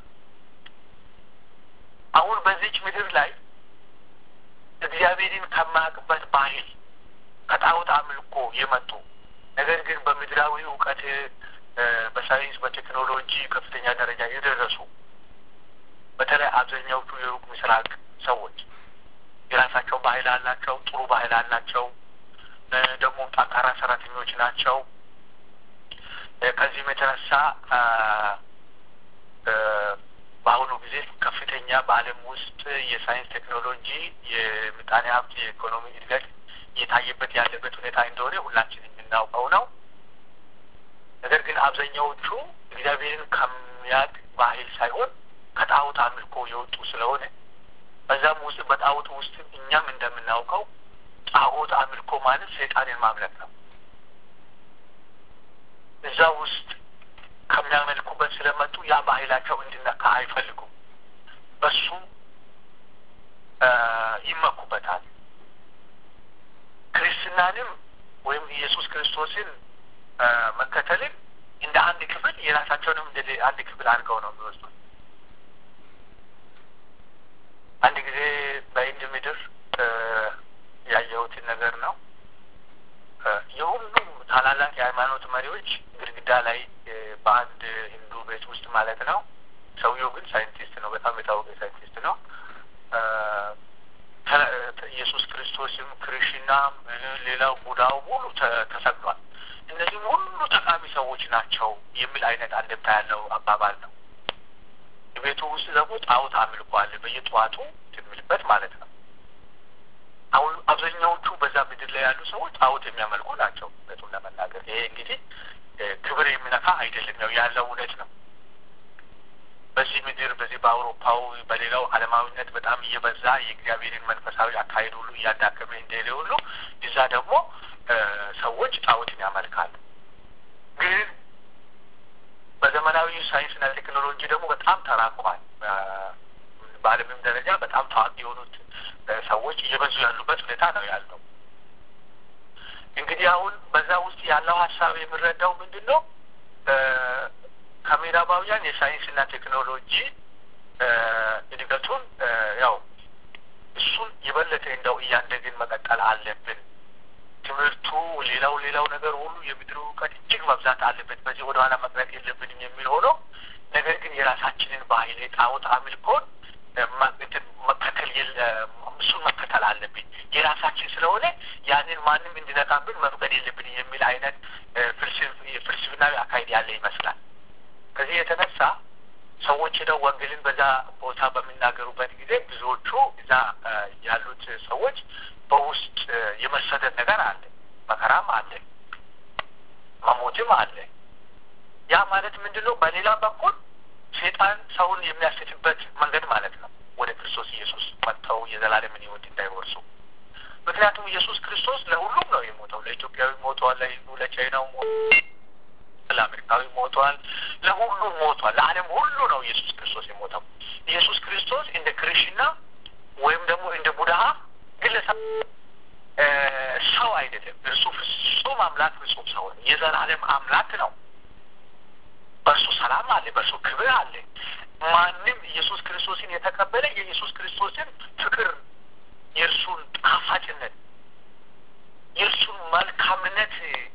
አሁን በዚች ምድር ላይ እግዚአብሔርን ከማያውቅበት ባህል ከጣዖት አምልኮ የመጡ ነገር ግን በምድራዊ እውቀት በሳይንስ በቴክኖሎጂ ከፍተኛ ደረጃ የደረሱ በተለይ አብዛኛዎቹ የሩቅ ምስራቅ ሰዎች የራሳቸው ባህል አላቸው፣ ጥሩ ባህል አላቸው። ደግሞ ጠንካራ ሰራተኞች ናቸው። ከዚህም የተነሳ በአሁኑ ጊዜ ከፍተኛ በዓለም ውስጥ የሳይንስ ቴክኖሎጂ፣ የምጣኔ ሀብት፣ የኢኮኖሚ እድገት እየታየበት ያለበት ሁኔታ እንደሆነ ሁላችን የምናውቀው ነው። ነገር ግን አብዛኛዎቹ እግዚአብሔርን ከሚያውቅ ባህል ሳይሆን ከጣዖት አምልኮ የወጡ ስለሆነ በዛም ውስጥ በጣዖት ውስጥ እኛም እንደምናውቀው ጣዖት አምልኮ ማለት ሰይጣንን ማምለክ ነው። እዛ ውስጥ ከሚያመልኩበት ስለመጡ ያ ባህላቸው እንዲነካ አይፈልጉም። በሱ ይመኩበታል። ክርስትናንም ወይም ኢየሱስ ክርስቶስን መከተልን እንደ አንድ ክፍል የራሳቸውንም እንደ አንድ ክፍል አድርገው ነው የሚወስዱት። አንድ ጊዜ በህንድ ምድር ያየሁትን ነገር ነው። የሁሉም ታላላቅ የሃይማኖት መሪዎች ግድግዳ ላይ በአንድ ሂንዱ ቤት ውስጥ ማለት ነው። ሰውየው ግን ሳይንቲስት ነው፣ በጣም የታወቀ ሳይንቲስት ነው። ኢየሱስ ክርስቶስም ክሪሽናም፣ ሌላው ቡዳው ሁሉ ተሰቅሏል። እነዚህም ሁሉ ጠቃሚ ሰዎች ናቸው የሚል አይነት አንድምታ ያለው አባባል ነው። ቤቱ ውስጥ ደግሞ ጣዖት አምልኮ አለ፣ በየጠዋቱ የሚልበት ማለት ነው። አሁን አብዛኛዎቹ በዛ ምድር ላይ ያሉ ሰዎች ጣዖት የሚያመልኩ ናቸው። እውነቱን ለመናገር ይሄ እንግዲህ ክብር የሚነካ አይደለም፣ ያው ያለው እውነት ነው። በዚህ ምድር በዚህ በአውሮፓው በሌላው ዓለማዊነት በጣም እየበዛ የእግዚአብሔርን መንፈሳዊ አካሄድ ሁሉ እያዳከመ እንደሄደ ሁሉ እዛ ደግሞ ሰዎች ጣዖትን ያመልካሉ። ግን በዘመናዊ ሳይንስና ቴክኖሎጂ ደግሞ በጣም ተራቋል። በዓለምም ደረጃ በጣም ታዋቂ የሆኑት ሰዎች እየበዙ ያሉበት ሁኔታ ነው ያለው። እንግዲህ አሁን በዛ ውስጥ ያለው ሀሳብ የምንረዳው ምንድን ነው? ከምዕራባውያን የሳይንስና ቴክኖሎጂ እድገቱን ያው እሱን የበለጠ እንደው እያደግን መቀጠል አለብን። ትምህርቱ፣ ሌላው ሌላው ነገር ሁሉ የምድር እውቀት እጅግ መብዛት አለበት። በዚህ ወደኋላ መቅረት የለብንም የሚል ሆኖ ነገር ግን የራሳችንን ባህል የጣዖት አምልኮን መከተል እሱን መከተል አለብን። የራሳችን ስለሆነ ያንን ማንም እንዲነካብን መፍቀድ የለብን የሚል አይነት ፍልስፍናዊ አካሄድ ያለ ይመስላል። ከዚህ የተነሳ ሰዎች ሄደው ወንጌልን በዛ ቦታ በሚናገሩበት ጊዜ ብዙዎቹ እዛ ያሉት ሰዎች በውስጥ የመሰደድ ነገር አለ፣ መከራም አለ፣ መሞትም አለ። ያ ማለት ምንድን ነው? በሌላ በኩል ሴጣን ሰውን የሚያስትበት መንገድ ማለት ነው። ወደ ክርስቶስ ኢየሱስ መጥተው የዘላለምን ሕይወት እንዳይወርሱ። ምክንያቱም ኢየሱስ ክርስቶስ ለሁሉም ነው የሞተው። ለኢትዮጵያዊ ሞተዋል፣ ለሂንዱ፣ ለቻይናው ለአሜሪካዊ ሞተዋል፣ ለሁሉም ሞቷል። ለዓለም ሁሉ ነው ኢየሱስ ክርስቶስ የሞተው። ኢየሱስ ክርስቶስ እንደ ክሪሽና ወይም ደግሞ እንደ ቡድሃ ግለሰብ ሰው አይደለም። እርሱ ፍጹም አምላክ ፍጹም ሰው ነው። የዘላለም አምላክ ነው። በእርሱ ሰላም አለ፣ በእርሱ ክብር አለ። ማንም ኢየሱስ ክርስቶስን የተቀበለ የኢየሱስ ክርስቶስን ፍቅር፣ የእርሱን ጣፋጭነት፣ የእርሱን መልካምነት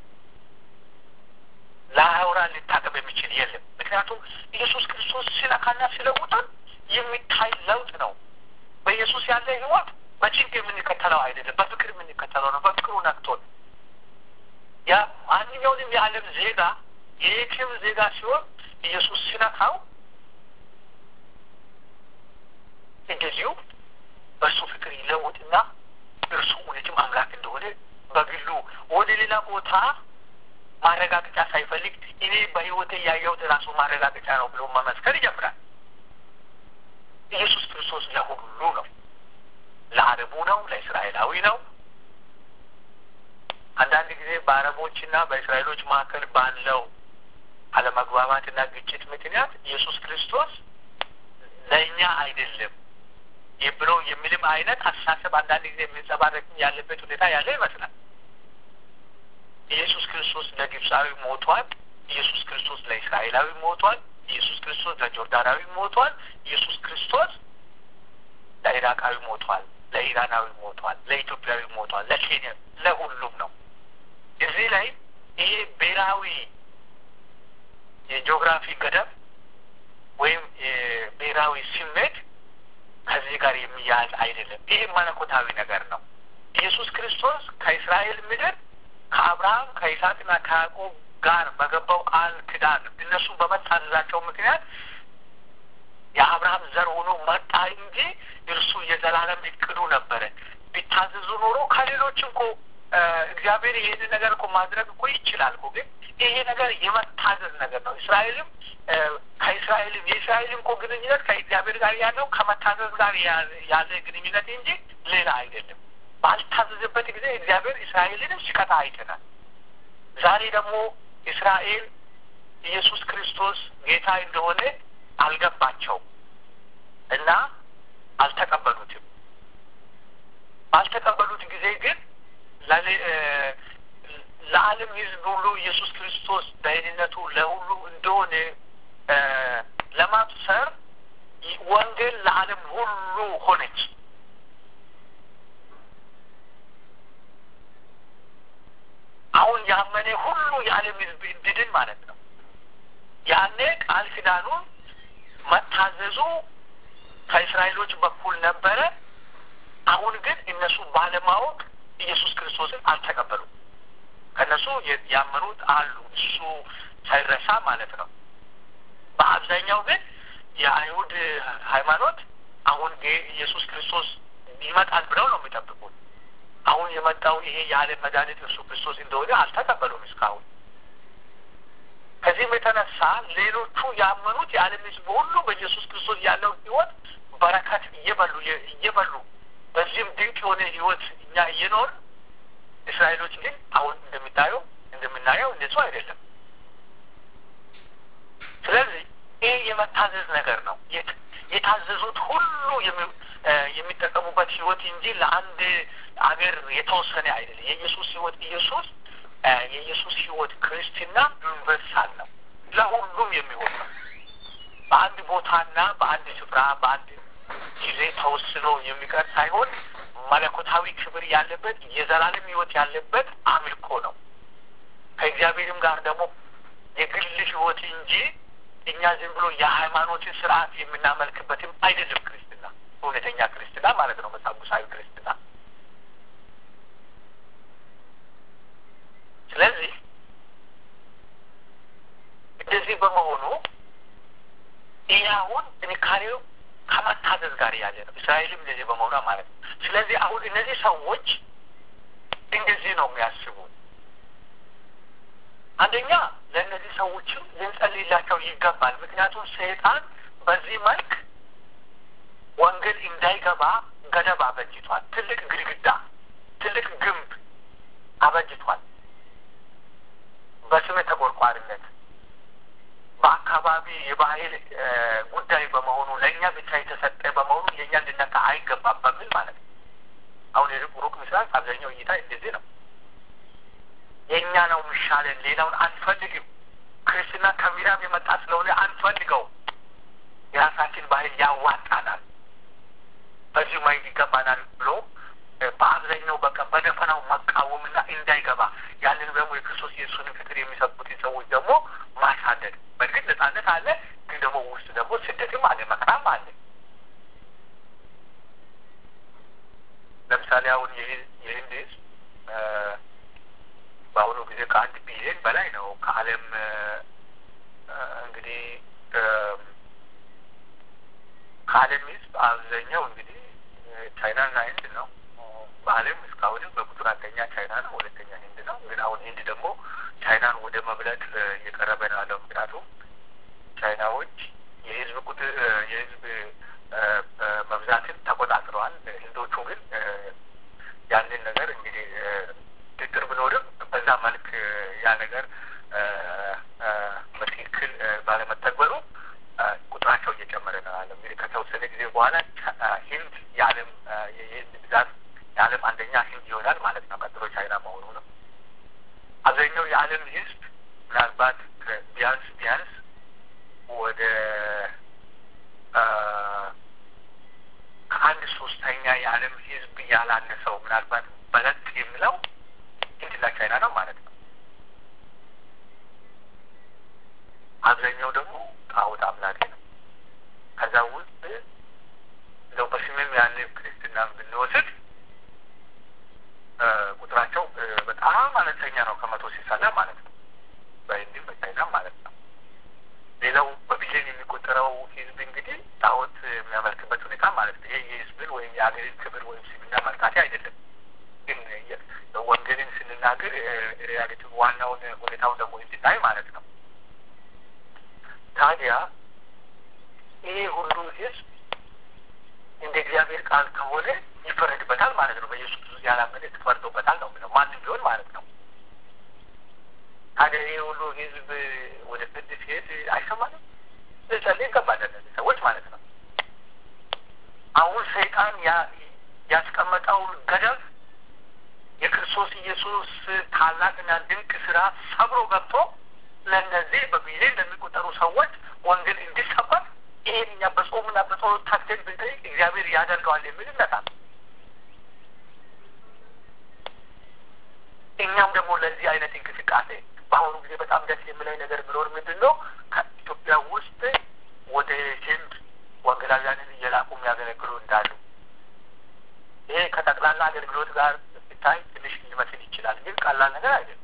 ለአውራ ሊታቀብ የሚችል የለም። ምክንያቱም ኢየሱስ ክርስቶስ ሲነካና ሲለውጠን የሚታይ ለውጥ ነው። በኢየሱስ ያለ ሕይወት በጭንቅ የምንከተለው አይደለም፣ በፍቅር የምንከተለው ነው። በፍቅሩ ነክቶን ያ ማንኛውንም የዓለም ዜጋ የየትም ዜጋ ሲሆን ኢየሱስ ሲነካው እንደዚሁ በእርሱ ፍቅር ይለውጥና እርሱ እውነትም አምላክ እንደሆነ በግሉ ወደ ሌላ ቦታ ማረጋገጫ ሳይፈልግ እኔ በህይወቴ ያየሁት ራሱ ማረጋገጫ ነው ብሎ መመስከር ይጀምራል። ኢየሱስ ክርስቶስ ለሁሉ ነው። ለአረቡ ነው፣ ለእስራኤላዊ ነው። አንዳንድ ጊዜ በአረቦችና በእስራኤሎች መካከል ባለው አለመግባባትና ግጭት ምክንያት ኢየሱስ ክርስቶስ ለእኛ አይደለም ብሎ የሚልም አይነት አስተሳሰብ አንዳንድ ጊዜ የሚንጸባረቅ ያለበት ሁኔታ ያለ ይመስላል። ኢየሱስ ክርስቶስ ለግብፃዊ ሞቷል። ኢየሱስ ክርስቶስ ለእስራኤላዊ ሞቷል። ኢየሱስ ክርስቶስ ለጆርዳናዊ ሞቷል። ኢየሱስ ክርስቶስ ለኢራቃዊ ሞቷል፣ ለኢራናዊ ሞቷል፣ ለኢትዮጵያዊ ሞቷል፣ ለኬንያ ለሁሉም ነው። እዚህ ላይ ይሄ ብሔራዊ የጂኦግራፊ ገደብ ወይም የብሔራዊ ስሜት ከዚህ ጋር የሚያያዝ አይደለም። ይህ መለኮታዊ ነገር ነው። ኢየሱስ ክርስቶስ ከእስራኤል ምድር ከአብርሃም ከይስሐቅና ከያዕቆብ ጋር በገባው ቃል ኪዳን እነሱ በመታዘዛቸው ምክንያት የአብርሃም ዘር ሆኖ መጣ እንጂ እርሱ የዘላለም እቅዱ ነበረ። ቢታዘዙ ኖሮ ከሌሎችም እኮ እግዚአብሔር ይህንን ነገር እኮ ማድረግ እኮ ይችላል እኮ ግን ይሄ ነገር የመታዘዝ ነገር ነው። እስራኤልም ከእስራኤልም የእስራኤልም እኮ ግንኙነት ከእግዚአብሔር ጋር ያለው ከመታዘዝ ጋር ያለ ግንኙነት እንጂ ሌላ አይደለም። ባልታዘዝበት ጊዜ እግዚአብሔር እስራኤልንም ሲቀጣ አይተናል። ዛሬ ደግሞ እስራኤል ኢየሱስ ክርስቶስ ጌታ እንደሆነ አልገባቸውም እና አልተቀበሉትም። ባልተቀበሉት ጊዜ ግን ለዓለም ሕዝብ ሁሉ ኢየሱስ ክርስቶስ ደህንነቱ ለሁሉ እንደሆነ ለማብሰር ወንጌል ለዓለም ሁሉ ሆነች። አሁን ያመነ ሁሉ የዓለም ሕዝብ እንድድን ማለት ነው። ያኔ ቃል ኪዳኑን መታዘዙ ከእስራኤሎች በኩል ነበረ። አሁን ግን እነሱ ባለማወቅ ኢየሱስ ክርስቶስን አልተቀበሉም። ከእነሱ ያመኑት አሉ፣ እሱ ሳይረሳ ማለት ነው። በአብዛኛው ግን የአይሁድ ሃይማኖት አሁን ኢየሱስ ክርስቶስ ይመጣል ብለው ነው የሚጠብቁት። አሁን የመጣው ይሄ የዓለም መድኃኒት እርሱ ክርስቶስ እንደሆነ አልተቀበሉም እስካሁን። ከዚህም የተነሳ ሌሎቹ ያመኑት የዓለም ሕዝብ ሁሉ በኢየሱስ ክርስቶስ ያለው ሕይወት በረከት እየበሉ እየበሉ በዚህም ድንቅ የሆነ ሕይወት እኛ እየኖር እስራኤሎች ግን አሁን እንደምታየው እንደምናየው እንደሱ አይደለም። ስለዚህ ይህ የመታዘዝ ነገር ነው። የታዘዙት ሁሉ የሚጠቀሙበት ህይወት እንጂ ለአንድ አገር የተወሰነ አይደለም። የኢየሱስ ህይወት ኢየሱስ የኢየሱስ ህይወት ክርስትና ዩኒቨርሳል ነው፣ ለሁሉም የሚሆን ነው። በአንድ ቦታና በአንድ ስፍራ በአንድ ጊዜ ተወስኖ የሚቀር ሳይሆን መለኮታዊ ክብር ያለበት የዘላለም ህይወት ያለበት አምልኮ ነው። ከእግዚአብሔርም ጋር ደግሞ የግል ህይወት እንጂ እኛ ዝም ብሎ የሃይማኖትን ስርዓት የምናመልክበትም አይደለም። ክርስትና እውነተኛ ክርስትና ማለት ነው፣ መጽሐፋዊ ክርስትና። ስለዚህ እንደዚህ በመሆኑ ይህ አሁን ጥንካሬው ከመታዘዝ ጋር ያለ ነው። እስራኤልም እንደዚህ በመሆኗ ማለት ነው። ስለዚህ አሁን እነዚህ ሰዎች እንደዚህ ነው የሚያስቡ። አንደኛ ለእነዚህ ሰዎችም ልንጸልይላቸው ይገባል። ምክንያቱም ሰይጣን በዚህ መልክ ወንጌል እንዳይገባ ገደብ አበጅቷል። ትልቅ ግድግዳ፣ ትልቅ ግንብ አበጅቷል። በስመ ተቆርቋሪነት በአካባቢ የባህል ጉዳይ በመሆኑ ለእኛ ብቻ የተሰጠ በመሆኑ የእኛ ልነካ አይገባም በሚል ማለት ነው። አሁን ሩቅ ምስራቅ አብዛኛው እይታ እንደዚህ ነው። የእኛ ነው የሚሻለን፣ ሌላውን አንፈልግም። ክርስትና ከምዕራብ የመጣ ስለሆነ አንፈልገው። የራሳችን ባህል ያዋጣናል፣ በዚሁ ማየት ይገባናል ብሎ በአብዛኛው በቃ በደፈናው መቃወምና እንዳይገባ ያንን ደግሞ የክርስቶስ ኢየሱስን ፍቅር የሚሰጡትን ሰዎች ደግሞ ማሳደድ። በእርግጥ ነጻነት አለ፣ ግን ደግሞ ውስጥ ደግሞ ስደትም አለ፣ መከራም አለ። ለምሳሌ አሁን የህንድ ህዝብ በአሁኑ ጊዜ ከአንድ ቢሊዮን በላይ ነው። ከዓለም እንግዲህ ከዓለም ህዝብ አብዛኛው እንግዲህ ቻይናና ህንድ ነው በዓለም እስካሁንም በቁጥር አንደኛ ቻይና ነው፣ ሁለተኛ ህንድ ነው። ግን አሁን ህንድ ደግሞ ቻይናን ወደ መብለጥ እየቀረበ ነው ያለው። ምክንያቱም ቻይናዎች የህዝብ ቁጥር የህዝብ መብዛትን ተቆጣጥረዋል። ህንዶቹ ግን ያንን ነገር እንግዲህ ድጥር ብኖርም በዛ መልክ ያ ነገር በትክክል ባለመተግበሩ ቁጥራቸው እየጨመረ ነው ያለው። እንግዲህ ከተወሰነ ጊዜ በኋላ ህንድ የዓለም የህዝብ ብዛት የዓለም አንደኛ ህንድ ይሆናል ማለት ነው። ቀጥሎ ቻይና መሆኑ ነው። አብዛኛው የዓለም ህዝብ ምናልባት ቢያንስ ቢያንስ ወደ ከአንድ ሶስተኛ የዓለም ህዝብ ያላነሰው ምናልባት በለጥ የሚለው ህንድና ቻይና ነው ማለት ነው። አብዛኛው ደግሞ ጣዖት አምላኪ ነው። ከዛ ውስጥ እንደው በስምም ያለ ክርስትና ብንወስድ ቁጥራቸው በጣም አነስተኛ ነው፣ ከመቶ ሲሳላ ማለት ነው። በህንድም በቻይናም ማለት ነው። ሌላው በቢሊዮን የሚቆጠረው ህዝብ እንግዲህ ጣዖት የሚያመልክበት ሁኔታ ማለት ነው። ይሄ የህዝብን ወይም የሀገርን ክብር ወይም ስምና መርካቴ አይደለም። ግን ወንጌልን ስንናገር ሪያሊቲ ዋናውን ሁኔታውን ደግሞ እንድናይ ማለት ነው። ታዲያ ይሄ ሁሉ ህዝብ እንደ እግዚአብሔር ቃል ከሆነ ይፈረድበታል ማለት ነው። በኢየሱስ ክርስቶስ ያላመነ ተፈርዶበታል ነው የሚለው ማንም ቢሆን ማለት ነው። ታዲያ ይሄ ሁሉ ህዝብ ወደ ፍርድ ሲሄድ አይሰማንም? ልጸልይ ይገባለን ሰዎች ማለት ነው። አሁን ሰይጣን ያስቀመጠውን ገደብ የክርስቶስ ኢየሱስ ታላቅና ድንቅ ስራ ሰብሮ ገብቶ ለእነዚህ በሚሊዮን ለሚቆጠሩ ሰዎች ወንጌል እንዲሰበክ ይሄን እኛ በጾምና በጸሎት ታክተን ብንጠይቅ እግዚአብሔር ያደርገዋል የሚል እምነት አለ። እኛም ደግሞ ለዚህ አይነት እንቅስቃሴ በአሁኑ ጊዜ በጣም ደስ የሚለኝ ነገር ቢኖር ምንድን ነው ከኢትዮጵያ ውስጥ ወደ ህንድ ወንጌላውያንን እየላኩ የሚያገለግሉ እንዳሉ ይሄ ከጠቅላላ አገልግሎት ጋር ሲታይ ትንሽ ሊመስል ይችላል፣ ግን ቀላል ነገር አይደለም።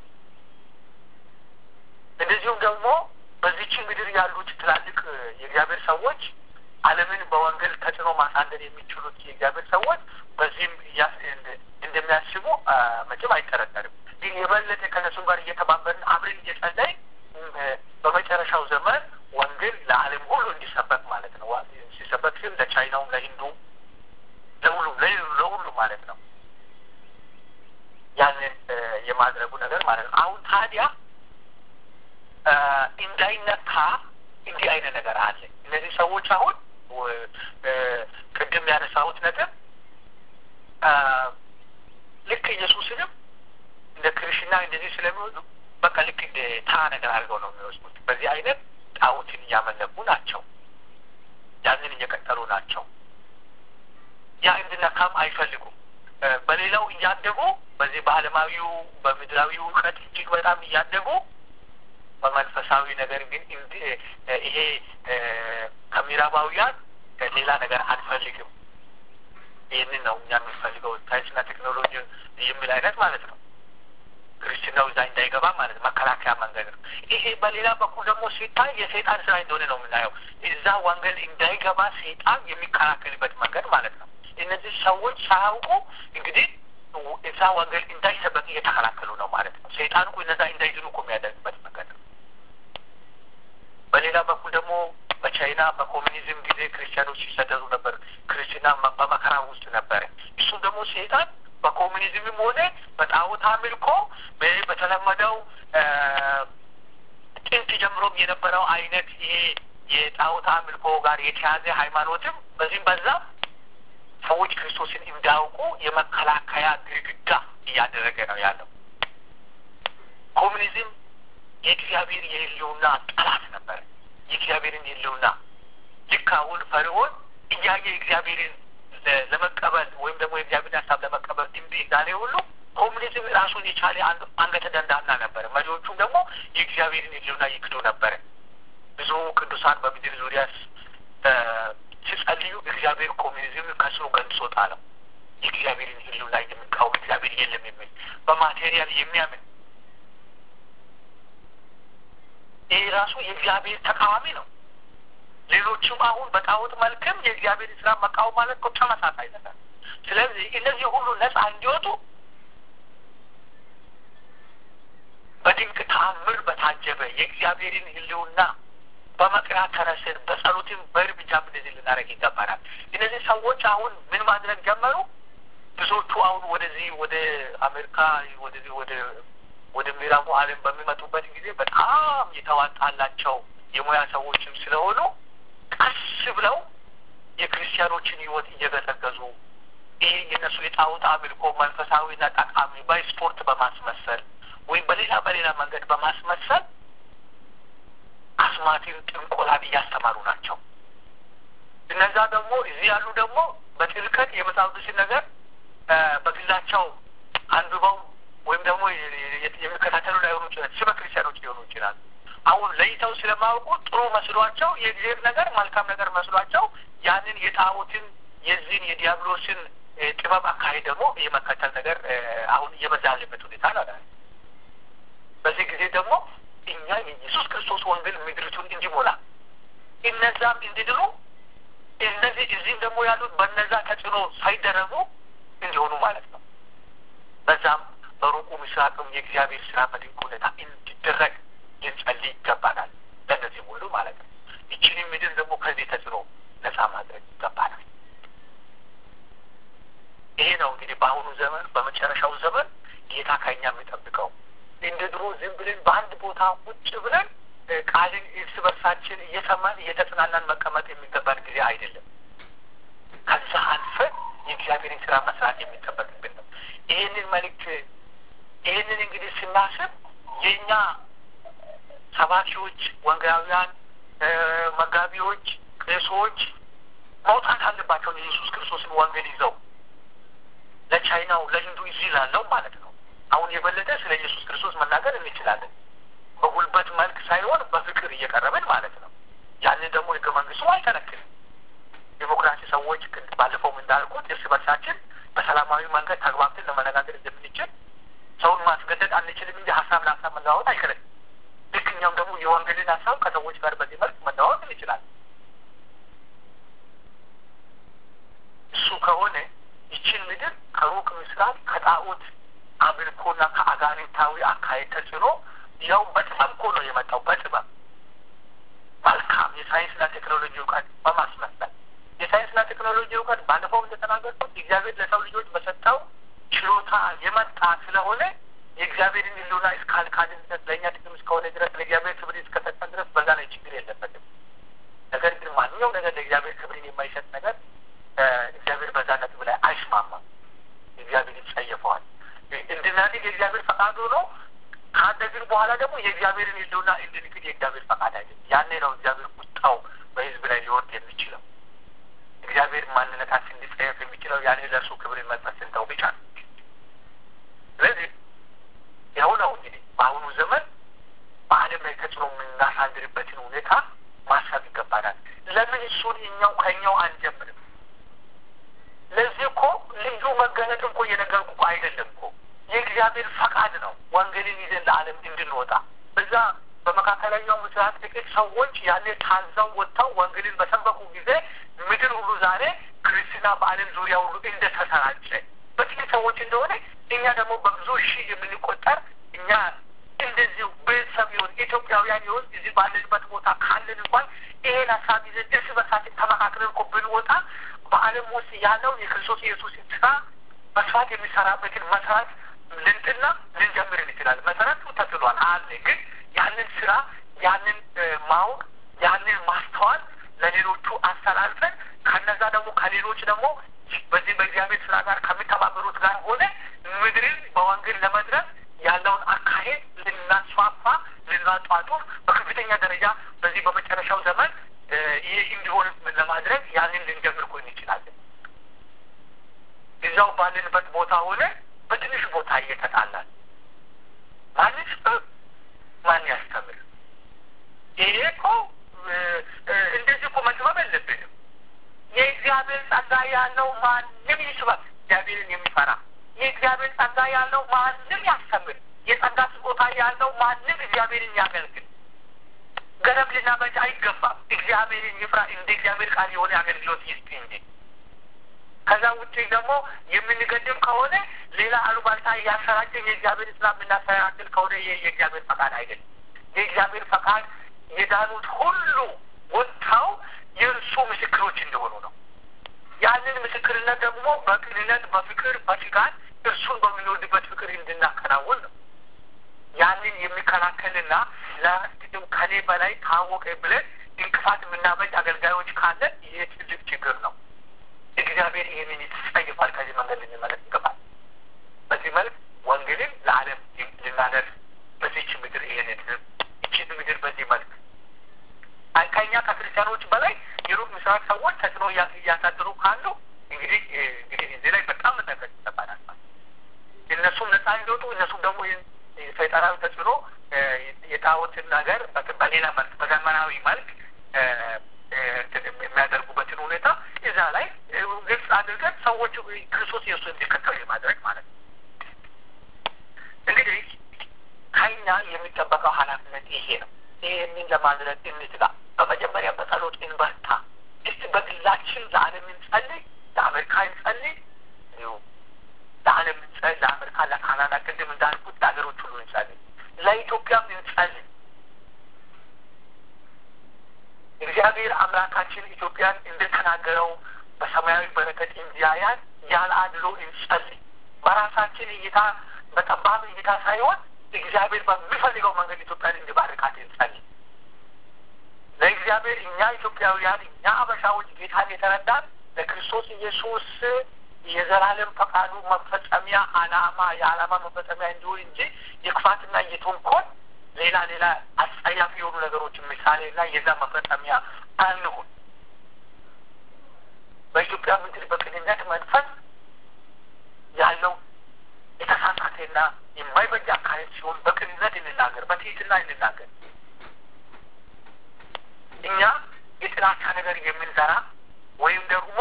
እንደዚሁም ደግሞ በዚች ምድር ያሉት ትላልቅ የእግዚአብሔር ሰዎች ዓለምን በወንጌል ተጽዕኖ ማሳደር የሚችሉት የእግዚአብሔር ሰዎች በዚህም እንደሚያስቡ መቼም አይጠረጠርም። ግን የበለጠ ከነሱም ጋር እየተባበርን አብረን እየጸለይ በመጨረሻው ዘመን ወንጌል ለዓለም ሁሉ እንዲሰበክ ማለት ነው። ሲሰበክ ግን ለቻይናውም፣ ለሂንዱም፣ ለሁሉም ለሁሉ ማለት ነው። ያንን የማድረጉ ነገር ማለት ነው። አሁን ታዲያ እንዳይነካ እንዲህ አይነት ነገር አለ። እነዚህ ሰዎች አሁን ቅድም ያነሳሁት ነጥብ ልክ ኢየሱስንም እንደ ክርስትና እንደዚህ ስለሚወዱ በቃ ልክ እንደ ተራ ነገር አድርገው ነው የሚወስዱት። በዚህ አይነት ጣዖትን እያመለኩ ናቸው። ያንን እየቀጠሉ ናቸው። ያ እንድነካም አይፈልጉም። በሌላው እያደጉ በዚህ በዓለማዊው በምድራዊ እውቀት እጅግ በጣም እያደጉ በመንፈሳዊ ነገር ግን ይሄ ከምዕራባውያን ሌላ ነገር አንፈልግም። ይህንን ነው እኛ የምንፈልገው ሳይንስና ቴክኖሎጂ የሚል አይነት ማለት ነው። ክርስትናው እዛ እንዳይገባ ማለት መከላከያ መንገድ ነው። ይሄ በሌላ በኩል ደግሞ ሲታይ የሰይጣን ስራ እንደሆነ ነው የምናየው። እዛ ወንጌል እንዳይገባ ሰይጣን የሚከላከልበት መንገድ ማለት ነው። እነዚህ ሰዎች ሳያውቁ እንግዲህ እዛ ወንጌል እንዳይሰበክ እየተከላከሉ ነው ማለት ነው። ሰይጣን እኮ እነዛ እንዳይድኑ እኮ የሚያደርግበት መንገድ ነው። በሌላ በኩል ደግሞ በቻይና በኮሚኒዝም ጊዜ ክርስቲያኖች ሲሰደዱ ነበር። ክርስትና በመከራ ውስጥ ነበረ። እሱም ደግሞ ሰይጣን በኮሚኒዝምም ሆነ በጣዖት አምልኮ በተለመደው ጥንት ጀምሮም የነበረው አይነት ይሄ የጣዖት አምልኮ ጋር የተያዘ ሃይማኖትም በዚህም በዛ ሰዎች ክርስቶስን እንዳያውቁ የመከላከያ ግድግዳ እያደረገ ነው ያለው። ኮሚኒዝም የእግዚአብሔር የህልውና ጠላት ነበረ። የእግዚአብሔርን የህልውና ልክ አሁን ፈርዖን እያየ እግዚአብሔርን ለመቀበል ወይም ደግሞ የእግዚአብሔርን ሀሳብ ለመቀበል እምቢ እንዳለ ሁሉ ኮሚኒዝም ራሱን የቻለ አንገተ ደንዳና ነበረ። መሪዎቹም ደግሞ የእግዚአብሔርን የህልውና ይክዱ ነበረ። ብዙ ቅዱሳን በምድር ዙሪያ ሲጸልዩ እግዚአብሔር ኮሚኒዝም ከስሩ ገንሶ ጣለው። የእግዚአብሔርን ህልውና የሚቃወም እግዚአብሔር የለም የሚል በማቴሪያል የሚያምን ይህ ራሱ የእግዚአብሔር ተቃዋሚ ነው። ሌሎችም አሁን በጣዖት መልክም የእግዚአብሔር ስራ መቃወም ማለት እኮ ተመሳሳይ ነገር ስለዚህ እነዚህ ሁሉ ነፃ እንዲወጡ በድንቅ ተአምር በታጀበ የእግዚአብሔርን ሕልውና በመቅራት ተነስን በጸሎትም በእርምጃም እንደዚህ ልናደርግ ይገባናል። እነዚህ ሰዎች አሁን ምን ማድረግ ጀመሩ? ብዙዎቹ አሁን ወደዚህ ወደ አሜሪካ ወደዚህ ወደ ወደ ምዕራቡ ዓለም በሚመጡበት ጊዜ በጣም የተዋጣላቸው የሙያ ሰዎችም ስለሆኑ ቀስ ብለው የክርስቲያኖችን ሕይወት እየገዘገዙ ይህ የነሱ የጣዖት አምልኮ መንፈሳዊና ጠቃሚ በስፖርት በማስመሰል ወይም በሌላ በሌላ መንገድ በማስመሰል አስማትን፣ ጥንቆላን እያስተማሩ ናቸው። እነዛ ደግሞ እዚህ ያሉ ደግሞ በጥልቀት የመጽሐፍ ቅዱስን ነገር በግላቸው አንብበው ወይም ደግሞ የሚከታተሉ ላይሆኑ ይችላል። ስመ ክርስቲያኖች ሊሆኑ ይችላል። አሁን ለይተው ስለማያውቁ ጥሩ መስሏቸው የእግዚአብሔር ነገር መልካም ነገር መስሏቸው ያንን የጣዖትን የዚህን የዲያብሎስን ጥበብ አካሄድ ደግሞ የመከተል ነገር አሁን እየበዛ ያለበት ሁኔታ ነው። በዚህ ጊዜ ደግሞ እኛ የኢየሱስ ክርስቶስ ወንጌል ምድሪቱን እንዲሞላ እነዛም እንዲድኑ እነዚህ እዚህም ደግሞ ያሉት በነዛ ተጽዕኖ ሳይደረጉ እንዲሆኑ ማለት ነው። በዛም በሩቁ ምስራቅም የእግዚአብሔር ስራ በድንቅ ሁኔታ እንዲደረግ ልንጸልይ ይገባናል። ለእነዚህም ሁሉ ማለት ነው። ይችንም ምድር ደግሞ ከዚህ ተጽዕኖ ነጻ ማድረግ ይገባናል። ይሄ ነው እንግዲህ በአሁኑ ዘመን በመጨረሻው ዘመን ጌታ ከኛ የሚጠብቀው እንደ ድሮ ዝም ብለን በአንድ ቦታ ቁጭ ብለን ቃልን እርስ በርሳችን እየሰማን እየተጽናናን መቀመጥ የሚገባን ጊዜ አይደለም። ከዛ አልፈን የእግዚአብሔርን ስራ መስራት የሚጠበቅብን ነው። ይህንን መልእክት ይህንን እንግዲህ ስናስብ የእኛ ሰባኪዎች፣ ወንጌላውያን፣ መጋቢዎች፣ ቄሶች መውጣት አለባቸው የኢየሱስ ክርስቶስን ወንጌል ይዘው ለቻይናው ለሂንዱ እዚህ ላለው ማለት ነው። አሁን የበለጠ ስለ ኢየሱስ ክርስቶስ መናገር እንችላለን። በጉልበት መልክ ሳይሆን በፍቅር እየቀረብን ማለት ነው። ያንን ደግሞ ህገ መንግስቱ አይከለክልም። ዲሞክራሲ ሰዎች ባለፈውም እንዳልኩት እርስ በርሳችን በሰላማዊ መንገድ ተግባብተን ለመነጋገር እንደምንችል ሰውን ማስገደድ አንችልም እንጂ ሀሳብ ለሀሳብ መለዋወጥ አይከለክልም። ልክ እኛም ደግሞ የወንጌልን ሀሳብ ከሰዎች ጋር በዚህ መልክ መለዋወጥ እንችላለን። እሱ ከሆነ ይችን ምድር ከሩቅ ምስራቅ ከጣዖት አምልኮና ከአጋንንታዊ አካሄድ ተጽዕኖ ያው በጥበብ እኮ ነው የመጣው። በጥበብ መልካም የሳይንስና ቴክኖሎጂ እውቀት በማስመሰል የሳይንስና ቴክኖሎጂ እውቀት ባለፈው እንደተናገርኩት እግዚአብሔር ለሰው ልጆች በሰጠው ችሎታ የመጣ ስለሆነ የእግዚአብሔርን ሕልውና እስካልካድን ድረስ ለእኛ ጥቅም እስከሆነ ድረስ ለእግዚአብሔር ክብር እስከሰጠን ድረስ በዛ ላይ ችግር የለበትም። ነገር ግን ማንኛውም ነገር ለእግዚአብሔር ክብርን የማይሰጥ ነገር እግዚአብሔር በዛ ነጥብ ላይ አይስማማም። እግዚአብሔር ይጸየፈዋል። እንድናድግ የእግዚአብሔር ፈቃዱ ነው። ካደግን በኋላ ደግሞ የእግዚአብሔርን ሕልውና እንድንክድ የእግዚአብሔር ፈቃድ አይደለም። ያኔ ነው እግዚአብሔር ቁጣው በሕዝብ ላይ ሊወርድ የሚችለው። እግዚአብሔር ማንነታችን ሊጸየፍ የሚችለው ያኔ ለእርሱ ክብርን መስጠት ስንተው ብቻ ነው። ስለዚህ ያው ነው እንግዲህ በአሁኑ ዘመን በዓለም ላይ ተጽዕኖ የምናሳድርበትን ሁኔታ ማሰብ ይገባናል። ለምን እሱን እኛው ከኛው አንጀምርም? ለዚህ እኮ ልዩ መገለጥ እኮ እየነገርኩ እኮ አይደለም እኮ የእግዚአብሔር ፈቃድ ነው። ወንጌልን ይዘን ለዓለም እንድንወጣ እዛ በመካከለኛው ምስራቅ ጥቂት ሰዎች ያኔ ታዘው ወጥተው ወንጌልን በሰበኩ ጊዜ ምድር ሁሉ ዛሬ ክርስትና በዓለም ዙሪያ ሁሉ እንደተሰራጨ በጥቂት ሰዎች እንደሆነ እኛ ደግሞ በብዙ ሺህ የምንቆጠር እኛ እንደዚሁ ቤተሰብ ይሆን ኢትዮጵያውያን ይሆን እዚህ ባለንበት ቦታ ካለን እንኳን ይሄን ሀሳብ ይዘን እርስ በርሳችን ተመካክረን እኮ ብንወጣ በዓለም ውስጥ ያለውን የክርስቶስ ኢየሱስን ስራ መስራት የሚሰራበትን መስራት ልንጥና ልንጀምር እንችላለን። መሰረቱ ተጥሏል አለ። ግን ያንን ስራ ያንን ማወቅ ያንን ማስተዋል ለሌሎቹ አስተላልፈን ከነዛ ደግሞ ከሌሎች ደግሞ በዚህ በእግዚአብሔር ስራ ጋር ከሚተባበሩት ጋር ሆነ ምድርን በወንጌል ለመድረስ ያለውን አካሄድ ልናስፋፋ ልናጧጡፍ በከፍተኛ ደረጃ በዚህ በመጨረሻው ዘመን ይህ እንዲሆን ለማድረግ ያንን ልንጀምር እኮ እንችላለን። እዛው ባለንበት ቦታ ሆነ በትንሽ ቦታ እየተጣላል ማንስ ማን ያስተምር? ይሄ እኮ እንደዚህ እኮ መጥበብ የለብንም። የእግዚአብሔር ጸጋ ያለው ማንም ይስበክ፣ እግዚአብሔርን የሚፈራ የእግዚአብሔር ጸጋ ያለው ማንም ያስተምር፣ የጸጋ ስጦታ ያለው ማንም እግዚአብሔርን ያገልግል። ገደብ ልናበጅ አይገባም። እግዚአብሔርን ይፍራ፣ እንደ እግዚአብሔር ቃል የሆነ አገልግሎት ይስጥ እንጂ ከዛ ከዛ ውጭ ደግሞ የምንገድም ከሆነ ሌላ አሉባልታ እያሰራጭን የእግዚአብሔር ስራ የምናሰራጭል ከሆነ ይህ የእግዚአብሔር ፈቃድ አይደለም። የእግዚአብሔር ፈቃድ የዳኑት ሁሉ ወጥተው የእርሱ ምስክሮች እንደሆኑ ነው። ያንን ምስክርነት ደግሞ በቅንነት፣ በፍቅር፣ በትጋት እርሱን በምንወድበት ፍቅር እንድናከናውን ነው። ያንን የሚከላከልና ለስድም ከኔ በላይ ታወቀ ብለን እንቅፋት የምናበጅ አገልጋዮች ካለ ይህ ትልቅ ችግር ነው። እግዚአብሔር ይህንን ይጸይፋል። ከዚህ መንገድ ልንመለስ ይገባል። በዚህ መልክ ወንጌልን ለዓለም ልናደርስ በዚች ምድር ይህንን ይችን ምድር በዚህ መልክ ከኛ ከክርስቲያኖች በላይ የሩቅ ምስራቅ ሰዎች ተጽዕኖ እያሳድሩ ካሉ እንግዲህ እንግዲህ እዚህ ላይ በጣም መጠንቀቅ ይገባናል። እነሱም ነጻ እንዲወጡ እነሱም ደግሞ ሰይጣናዊ ተጽዕኖ የጣዖትን ነገር በሌላ መልክ በዘመናዊ መልክ የሚያደርጉበትን ሁኔታ እዛ ላይ ግልጽ አድርገን ሰዎች ክርስቶስ ኢየሱስ እንዲከተሉ የማድረግ ማለት ነው። እንግዲህ ከኛ የሚጠበቀው ኃላፊነት ይሄ ነው። ይህንን ለማድረግ እንትጋ። በመጀመሪያ በጸሎት እንበርታ። እስቲ በግላችን ለዓለም እንጸልይ፣ ለአሜሪካ እንጸልይ፣ እንዲሁ ለዓለም እንጸልይ፣ ለአሜሪካ፣ ለካናዳ፣ ቅድም እንዳልኩት ለሀገሮች ሁሉ እንጸልይ፣ ለኢትዮጵያም እንጸልይ። እግዚአብሔር አምላካችን ኢትዮጵያን እንደተናገረው በሰማያዊ በረከት እንዲያያን ያለ አድሎ እንጸልይ። በራሳችን እይታ በጠባብ እይታ ሳይሆን እግዚአብሔር በሚፈልገው መንገድ ኢትዮጵያን እንዲባርካት እንጸልይ። ለእግዚአብሔር እኛ ኢትዮጵያውያን እኛ አበሻዎች ጌታን የተረዳን ለክርስቶስ ኢየሱስ የዘላለም ፈቃዱ መፈጸሚያ አላማ የዓላማ መፈጸሚያ እንዲሆን እንጂ የክፋትና የተንኮል ሌላ ሌላ አስጸያፊ የሆኑ ነገሮችን ምሳሌና የዛ መፈጸሚያ አንሁን። በኢትዮጵያ ምድር በቅንነት መንፈስ ያለው የተሳሳተና የማይበጅ አካሄድ ሲሆን በቅንነት እንናገር፣ በትህትና እንናገር። እኛ የጥላቻ ነገር የምንዘራ ወይም ደግሞ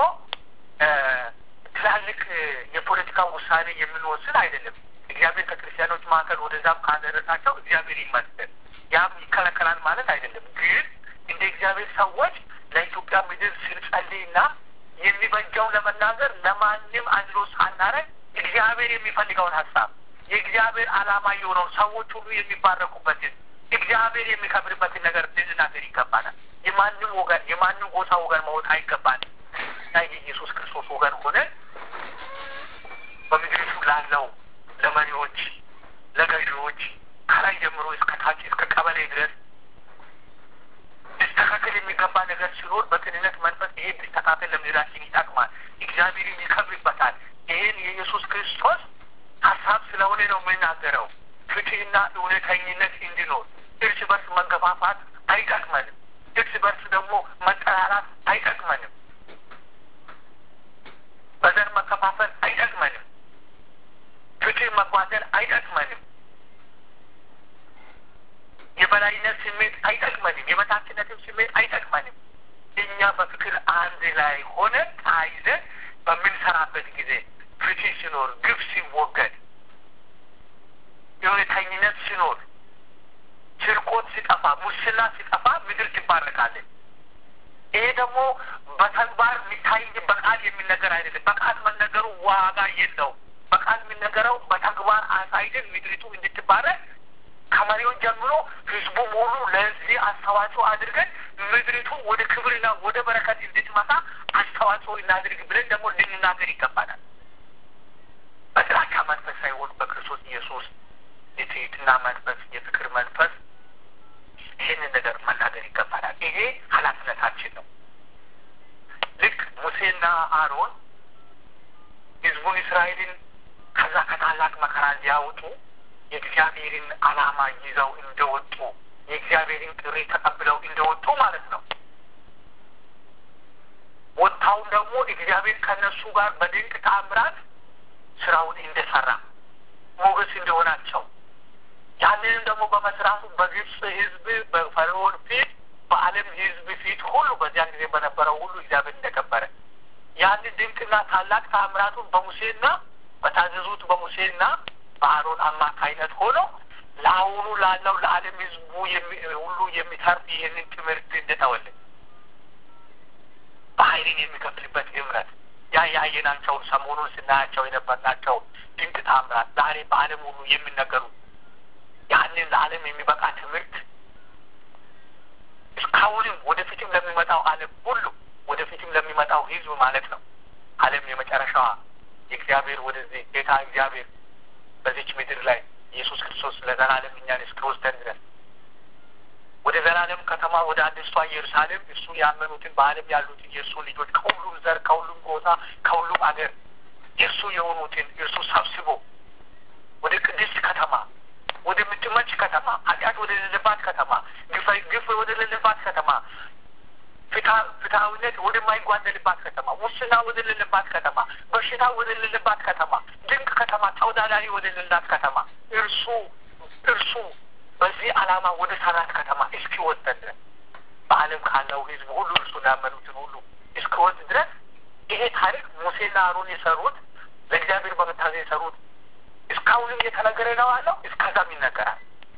ትላልቅ የፖለቲካ ውሳኔ የምንወስን አይደለም። እግዚአብሔር ከክርስቲያኖች መካከል ወደዛም ካደረሳቸው እግዚአብሔር ይመስገን። ያም ይከለከላል ማለት አይደለም። ግን እንደ እግዚአብሔር ሰዎች ለኢትዮጵያ ምድር ስንጸልይና የሚበጃው ለመናገር ለማንም አድሎ ሳናረግ እግዚአብሔር የሚፈልገውን ሀሳብ የእግዚአብሔር ዓላማ የሆነው ሰዎች ሁሉ የሚባረኩበትን እግዚአብሔር የሚከብርበትን ነገር ልንናገር ይገባናል። የማንም ወገን የማንም ጎሳ ወገን መሆን አይገባንም እና የኢየሱስ ክርስቶስ ወገን ሆነን በምድሪቱ ላለው ለመሪዎች፣ ለገዢዎች ከላይ ጀምሮ እስከ ታች እስከ ቀበሌ ድረስ ሊስተካከል የሚገባ ነገር ሲኖር በቅንነት መንፈስ ይሄ ሊስተካከል ለምድራችን ይጠቅማል፣ እግዚአብሔርም ይከብርበታል። ይህን የኢየሱስ ክርስቶስ ሀሳብ ስለሆነ ነው የምናገረው። ፍትህና እውነተኝነት እንዲኖር እርስ በርስ መገፋፋት አይጠቅመንም። እርስ በርስ ደግሞ መጠራራት አይጠቅመንም። በዘር መከፋፈል አይጠቅመንም። ፍትህ መጓደል አይጠቅመንም። የበላይነት ስሜት አይጠቅመንም። የበታችነትም ስሜት አይጠቅመንም። እኛ በፍቅር አንድ ላይ ሆነ ታይዘን በምንሰራበት ጊዜ ፍትህ ሲኖር፣ ግፍ ሲወገድ፣ እውነተኝነት ሲኖር፣ ስርቆት ሲጠፋ፣ ሙስና ሲጠፋ ምድር ትባረካለች። ይሄ ደግሞ በተግባር የሚታይ በቃል የሚነገር አይደለም። በቃል መነገሩ ዋጋ የለውም። በቃል የሚነገረው በተግባር አሳይደን ምድሪቱ እንድትባረክ ከመሪውን ጀምሮ ህዝቡ ሙሉ ለዚህ አስተዋጽኦ አድርገን ምድሪቱ ወደ ክብርና ወደ በረከት እንድትመጣ አስተዋጽኦ እናድርግ ብለን ደግሞ ልንናገር ይገባናል። በጥላቻ መንፈስ ሳይሆን በክርስቶስ ኢየሱስ የትህትና መንፈስ፣ የፍቅር መንፈስ ይህንን ነገር መናገር ይገባናል። ይሄ ኃላፊነታችን ነው። ልክ ሙሴና አሮን ህዝቡን እስራኤልን ከዛ ከታላቅ መከራ ሊያወጡ የእግዚአብሔርን ዓላማ ይዘው እንደወጡ የእግዚአብሔርን ጥሪ ተቀብለው እንደወጡ ማለት ነው። ወጥታውን ደግሞ እግዚአብሔር ከእነሱ ጋር በድንቅ ተአምራት ስራውን እንደሰራ ሞገስ እንደሆናቸው ያንንም ደግሞ በመስራቱ በግብፅ ህዝብ በፈርዖን ፊት በዓለም ህዝብ ፊት ሁሉ በዚያን ጊዜ በነበረው ሁሉ እግዚአብሔር እንደከበረ ያንን ድንቅና ታላቅ ተአምራቱን በሙሴና በታዘዙት በሙሴና በአሮን አማካይነት ሆኖ ለአሁኑ ላለው ለዓለም ህዝቡ ሁሉ የሚተርፍ ይህንን ትምህርት እንደተወልን በኃይልን የሚከፍልበት እምነት ያ ያየናቸው ሰሞኑን ስናያቸው የነበርናቸው ድንቅ ታምራት ዛሬ በዓለም ሁሉ የሚነገሩ ያንን ለዓለም የሚበቃ ትምህርት እስካሁንም ወደፊትም ለሚመጣው ዓለም ሁሉ ወደፊትም ለሚመጣው ሕዝብ ማለት ነው ዓለም የመጨረሻዋ የእግዚአብሔር ወደዚህ ጌታ እግዚአብሔር በዚች ምድር ላይ ኢየሱስ ክርስቶስ ለዘላለም እኛን እስኪወስደን ድረስ ወደ ዘላለም ከተማ ወደ አዲስቷ ኢየሩሳሌም እሱ ያመኑትን በዓለም ያሉትን የእርሱ ልጆች ከሁሉም ዘር፣ ከሁሉም ጎሳ፣ ከሁሉም አገር የእርሱ የሆኑትን እርሱ ሰብስቦ ወደ ቅድስት ከተማ ወደምትመች ከተማ ኃጢአት ወደ ሌለባት ከተማ ግፍ ወደ ሌለባት ከተማ ፍትሐዊነት ወደማይጓደልባት ከተማ ሙስና ወደ ሌለባት ከተማ በሽታ ወደ ሌለባት ከተማ ድንቅ ከተማ ተወዳዳሪ ወደ ሌላት ከተማ እርሱ እርሱ በዚህ ዓላማ ወደ ሰራት ከተማ እስኪወስደን ድረስ በዓለም ካለው ሕዝብ ሁሉ እርሱን ያመኑትን ሁሉ እስኪወስድ ድረስ ይሄ ታሪክ ሙሴና አሮን የሰሩት ለእግዚአብሔር በመታዘዝ የሰሩት እስካሁንም እየተነገረ ነው ያለው። እስከዛም ይነገራል።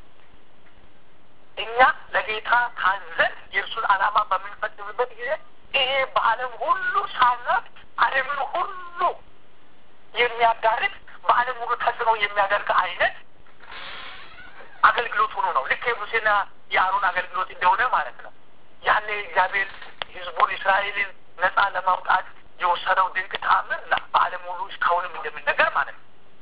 እኛ ለጌታ ታዘን የእርሱን ዓላማ በምንፈጽምበት ጊዜ ይሄ በዓለም ሁሉ ሳናት ዓለምን ሁሉ የሚያዳርግ በዓለም ሁሉ ተጽዕኖ የሚያደርግ አይነት አገልግሎት ሆኖ ነው። ልክ የሙሴና የአሮን አገልግሎት እንደሆነ ማለት ነው። ያኔ እግዚአብሔር ሕዝቡን እስራኤልን ነጻ ለማውጣት የወሰደው ድንቅ ተአምር በዓለም ሁሉ እስካሁንም እንደሚነገር ማለት ነው።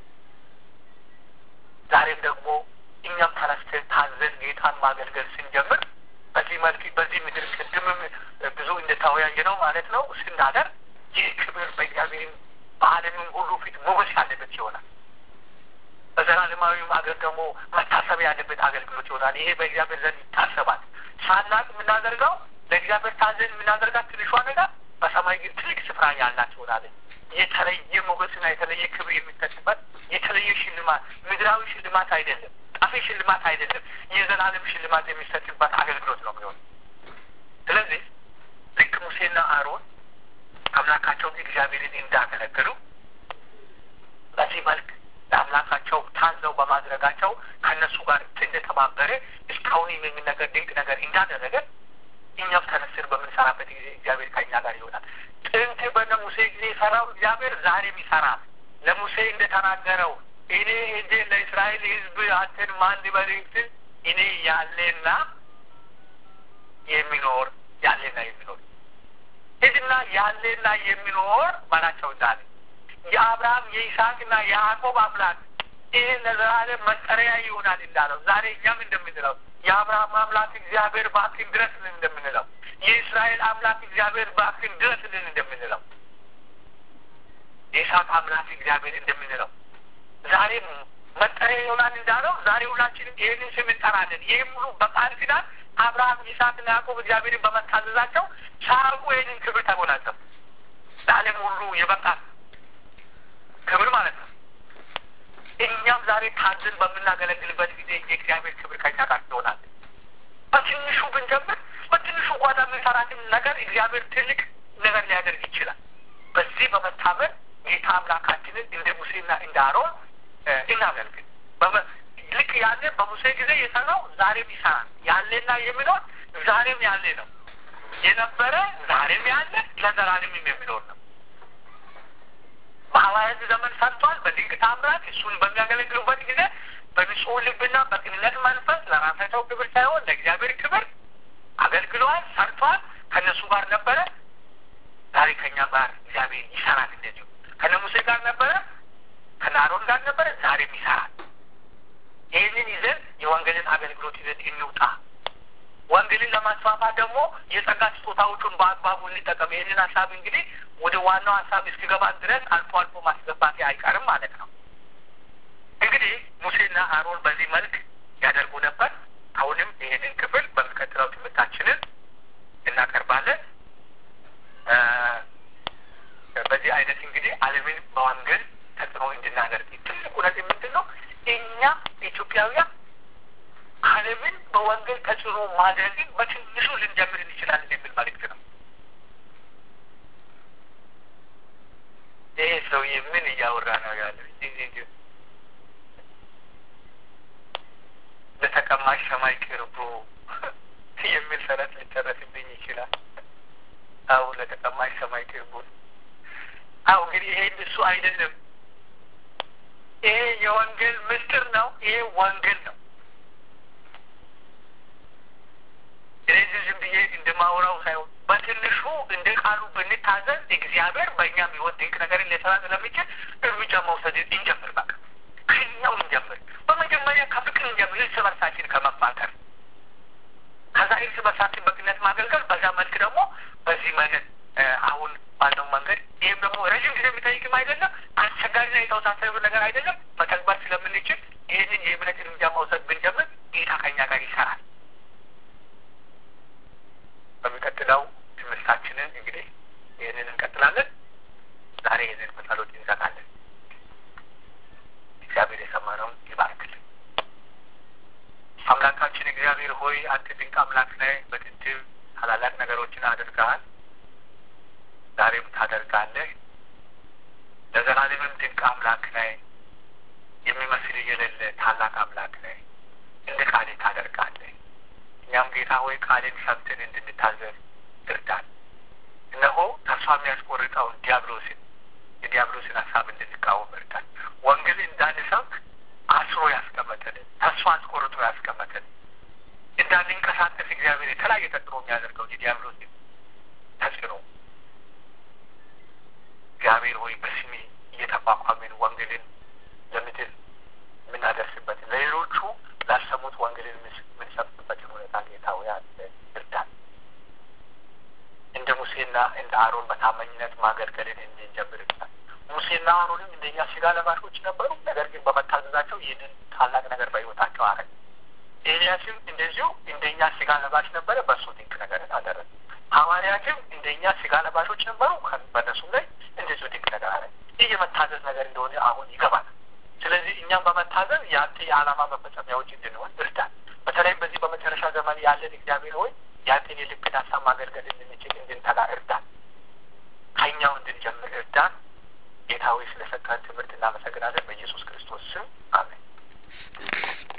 ዛሬም ደግሞ እኛም ተነስተን ታዘን ጌታን ማገልገል ስንጀምር በዚህ መልክ በዚህ ምድር ቅድምም ብዙ እንደተወያየ ነው ማለት ነው ስናደር ይህ ክብር በእግዚአብሔርም በዓለምም ሁሉ ፊት ሞገስ ያለበት ይሆናል። በዘላለማዊም አገር ደግሞ መታሰብ ያለበት አገልግሎት ይሆናል። ይሄ በእግዚአብሔር ዘንድ ይታሰባል። ሳናቅ የምናደርገው ለእግዚአብሔር ታዘን የምናደርጋት ትንሿ ነገር በሰማይ ግን ትልቅ ስፍራ ያላት ይሆናለች። የተለየ ሞገስና የተለየ ክብር የሚሰጥበት የተለየ ሽልማት ምድራዊ ሽልማት አይደለም፣ ጠፊ ሽልማት አይደለም፣ የዘላለም ሽልማት የሚሰጥበት አገልግሎት ነው የሚሆን። ስለዚህ ልክ ሙሴና አሮን አምላካቸውን እግዚአብሔርን እንዳገለገሉ በዚህ መልክ ለአምላካቸው ታዘው በማድረጋቸው ከእነሱ ጋር እንደተባበረ እስካሁን የሚነገር ድንቅ ነገር እንዳደረገ እኛም ተነስር በምንሰራበት ጊዜ እግዚአብሔር ከእኛ ጋር ይሆናል። ጥንት በነ ሙሴ ጊዜ የሰራው እግዚአብሔር ዛሬም ይሰራል። ለሙሴ እንደተናገረው እኔ ሄጄ ለእስራኤል ሕዝብ አንተን ማን ልበልህ ስል እኔ ያለና የሚኖር ያለና የሚኖር ሂድና ያለና የሚኖር ባላቸው እንዳለ የአብርሃም የይስሐቅና የያዕቆብ አምላክ ይህ ለዘላለም መጠሪያ ይሆናል እንዳለው ዛሬ እኛም እንደምንለው የአብርሃም አምላክ እግዚአብሔር እባክህን ድረስልን እንደምንለው የእስራኤል አምላክ እግዚአብሔር እባክህን ድረስልን እንደምንለው የይስሐቅ አምላክ እግዚአብሔር እንደምንለው ዛሬም መጠሪያ ይሆናል እንዳለው ዛሬ ሁላችንም ይህንን ስም እንጠራለን። ይህም ሁሉ በቃል ኪዳን አብርሃም ይስሐቅና ያዕቆብ እግዚአብሔርን በመታዘዛቸው ሳያውቁ ይህንን ክብር ተጎናጸፉ። ለዓለም ሁሉ የበቃ ክብር ማለት ነው። እኛም ዛሬ ታዝን በምናገለግልበት ጊዜ የእግዚአብሔር ክብር ከኛ ጋር ይሆናል። በትንሹ ብንጀምር በትንሹ ጓዳ የምንሰራትን ነገር እግዚአብሔር ትልቅ ነገር ሊያደርግ ይችላል። በዚህ በመታመን ጌታ አምላካችንን እንደ ሙሴና እንደ አሮን እናገልግል። ልክ ያለ በሙሴ ጊዜ የሰራው ዛሬም ይሰራል። ያለና የሚኖር ዛሬም ያለ ነው። የነበረ ዛሬም ያለ ለዘላለምም የሚኖር ነው። በሐዋርያት ዘመን ሰርቷል። በድንቅ ታምራት እሱን በሚያገለግሉበት ጊዜ በንጹህ ልብና በቅንነት መንፈስ ለራሳቸው ክብር ሳይሆን ለእግዚአብሔር ክብር አገልግለዋል፣ ሰርቷል። ከእነሱ ጋር ነበረ። ዛሬ ከእኛ ጋር እግዚአብሔር ይሰራል። እንደዚሁ ከነ ሙሴ ጋር ነበረ፣ ከነ አሮን ጋር ነበረ፣ ዛሬም ይሰራል። ይህንን ይዘን የወንጌልን አገልግሎት ይዘን እንውጣ። ወንጌልን ለማስፋፋት ደግሞ የጸጋ ስጦታዎቹን በአግባቡ እንጠቀም። ይህንን ሀሳብ እንግዲህ ወደ ዋናው ሀሳብ እስኪገባን ድረስ አልፎ አልፎ ማስገባት አይቀርም ማለት ነው። እንግዲህ ሙሴና አሮን በዚህ መልክ ያደርጉ ነበር። አሁንም ይህንን ክፍል በሚቀጥለው ትምህርታችንን እናቀርባለን። በዚህ አይነት እንግዲህ ዓለምን በወንጌል ተጽዕኖ እንድናደርግ ትልቁ ነገር ምንድን ነው? እኛ ኢትዮጵያውያን ዓለምን በወንጌል ተጽዕኖ ማድረግን በትንሹ ልንጀምር እንችላለን የሚል መልእክት ነው። ይሄ ሰውዬ ምን እያወራ ነው ያለው? ለተቀማሽ ሰማይ ቅርቡ የሚል ሰረት ሊጨረስብኝ ይችላል። አሁ ለተቀማሽ ሰማይ ቅርቡ አሁ እንግዲህ ይሄ እሱ አይደለም። ይሄ የወንጌል ምስጢር ነው። ይሄ ወንጌል ነው። ስለዚህ ዝም ብዬ እንደማውራው ሳይሆን በትንሹ እንደ ቃሉ ብንታዘዝ እግዚአብሔር በእኛም ህይወት ድንቅ ነገርን ሊሰራ ስለሚችል እርምጃ መውሰድ እንጀምር። በቃ ከኛው እንጀምር። በመጀመሪያ ከፍቅር እንጀምር፣ እርስ በርሳችን ከመፋቀር ከዛ እርስ በርሳችን በቅነት ማገልገል፣ በዛ መልክ ደግሞ በዚህ መንገድ አሁን ባለው መንገድ ይህም ደግሞ ረዥም ጊዜ የሚጠይቅም አይደለም፣ አስቸጋሪና የተወሳሰበ ነገር አይደለም። መተግበር ስለምንችል ይህንን የእምነት እርምጃ መውሰድ ብንጀምር ጌታ ከኛ ጋር ይሰራል። በሚቀጥለው ትምህርታችንን እንግዲህ ይህንን እንቀጥላለን። ዛሬ ይህንን በጸሎት እንዘጋለን። እግዚአብሔር የሰማነውን ይባርክልን። አምላካችን እግዚአብሔር ሆይ አንተ ድንቅ አምላክ ነህ። በጥንትም ታላላቅ ነገሮችን አድርገሃል፣ ዛሬም ታደርጋለህ። ለዘላለምም ድንቅ አምላክ ነህ። የሚመስል የሌለ ታላቅ አምላክ ነህ። እንደ ቃሌ ታደርጋለህ። እኛም ጌታ ሆይ ቃልን ሰምተን እንድንታዘዝ እርዳን። እነሆ ተስፋ የሚያስቆርጠውን ዲያብሎስን የዲያብሎስን ሀሳብ እንድንቃወም እርዳን። ወንጌል እንዳንሰብክ አስሮ ያስቀመጠልን ተስፋ አስቆርጦ ያስቀመጠልን እንዳንንቀሳቀስ እግዚአብሔር የተለያየ ተጽዕኖ የሚያደርገው የዲያብሎስን ተጽዕኖ እግዚአብሔር ሆይ በስሜ እየተቋቋምን ወንጌልን ለምድር የምናደርስበትን ለሌሎቹ ላሰሙት ወንጌልን የምንሰብክበትን ሁኔታ ጌታ ሆይ እርዳን። እንደ ሙሴና እንደ አሮን በታማኝነት ማገልገልን እንድንጀምር እርዳን። ሙሴና አሮንም እንደኛ ስጋ ለባሾች ነበሩ። ነገር ግን በመታዘዛቸው ይህንን ታላቅ ነገር በሕይወታቸው አረግ። ኤልያስም እንደዚሁ እንደኛ ስጋ ለባሽ ነበረ፣ በእሱ ድንቅ ነገርን አደረገ። ሐዋርያትም እንደኛ ስጋ ለባሾች ነበሩ፣ በእነሱም ላይ እንደዚሁ ድንቅ ነገር አረግ። ይህ የመታዘዝ ነገር እንደሆነ አሁን ይገባል። ስለዚህ እኛም በመታዘዝ የአንተ የዓላማ መፈጸሚያዎች እንድንሆን እርዳን። በተለይም በዚህ በመጨረሻ ዘመን ያለን እግዚአብሔር ሆይ የአንተን የልብን ሀሳብ ማገልገል እንድንችል እንድንተጋ እርዳን። ከኛው እንድንጀምር እርዳን። ጌታ ሆይ ስለሰጠን ትምህርት እናመሰግናለን። በኢየሱስ ክርስቶስ ስም አሜን።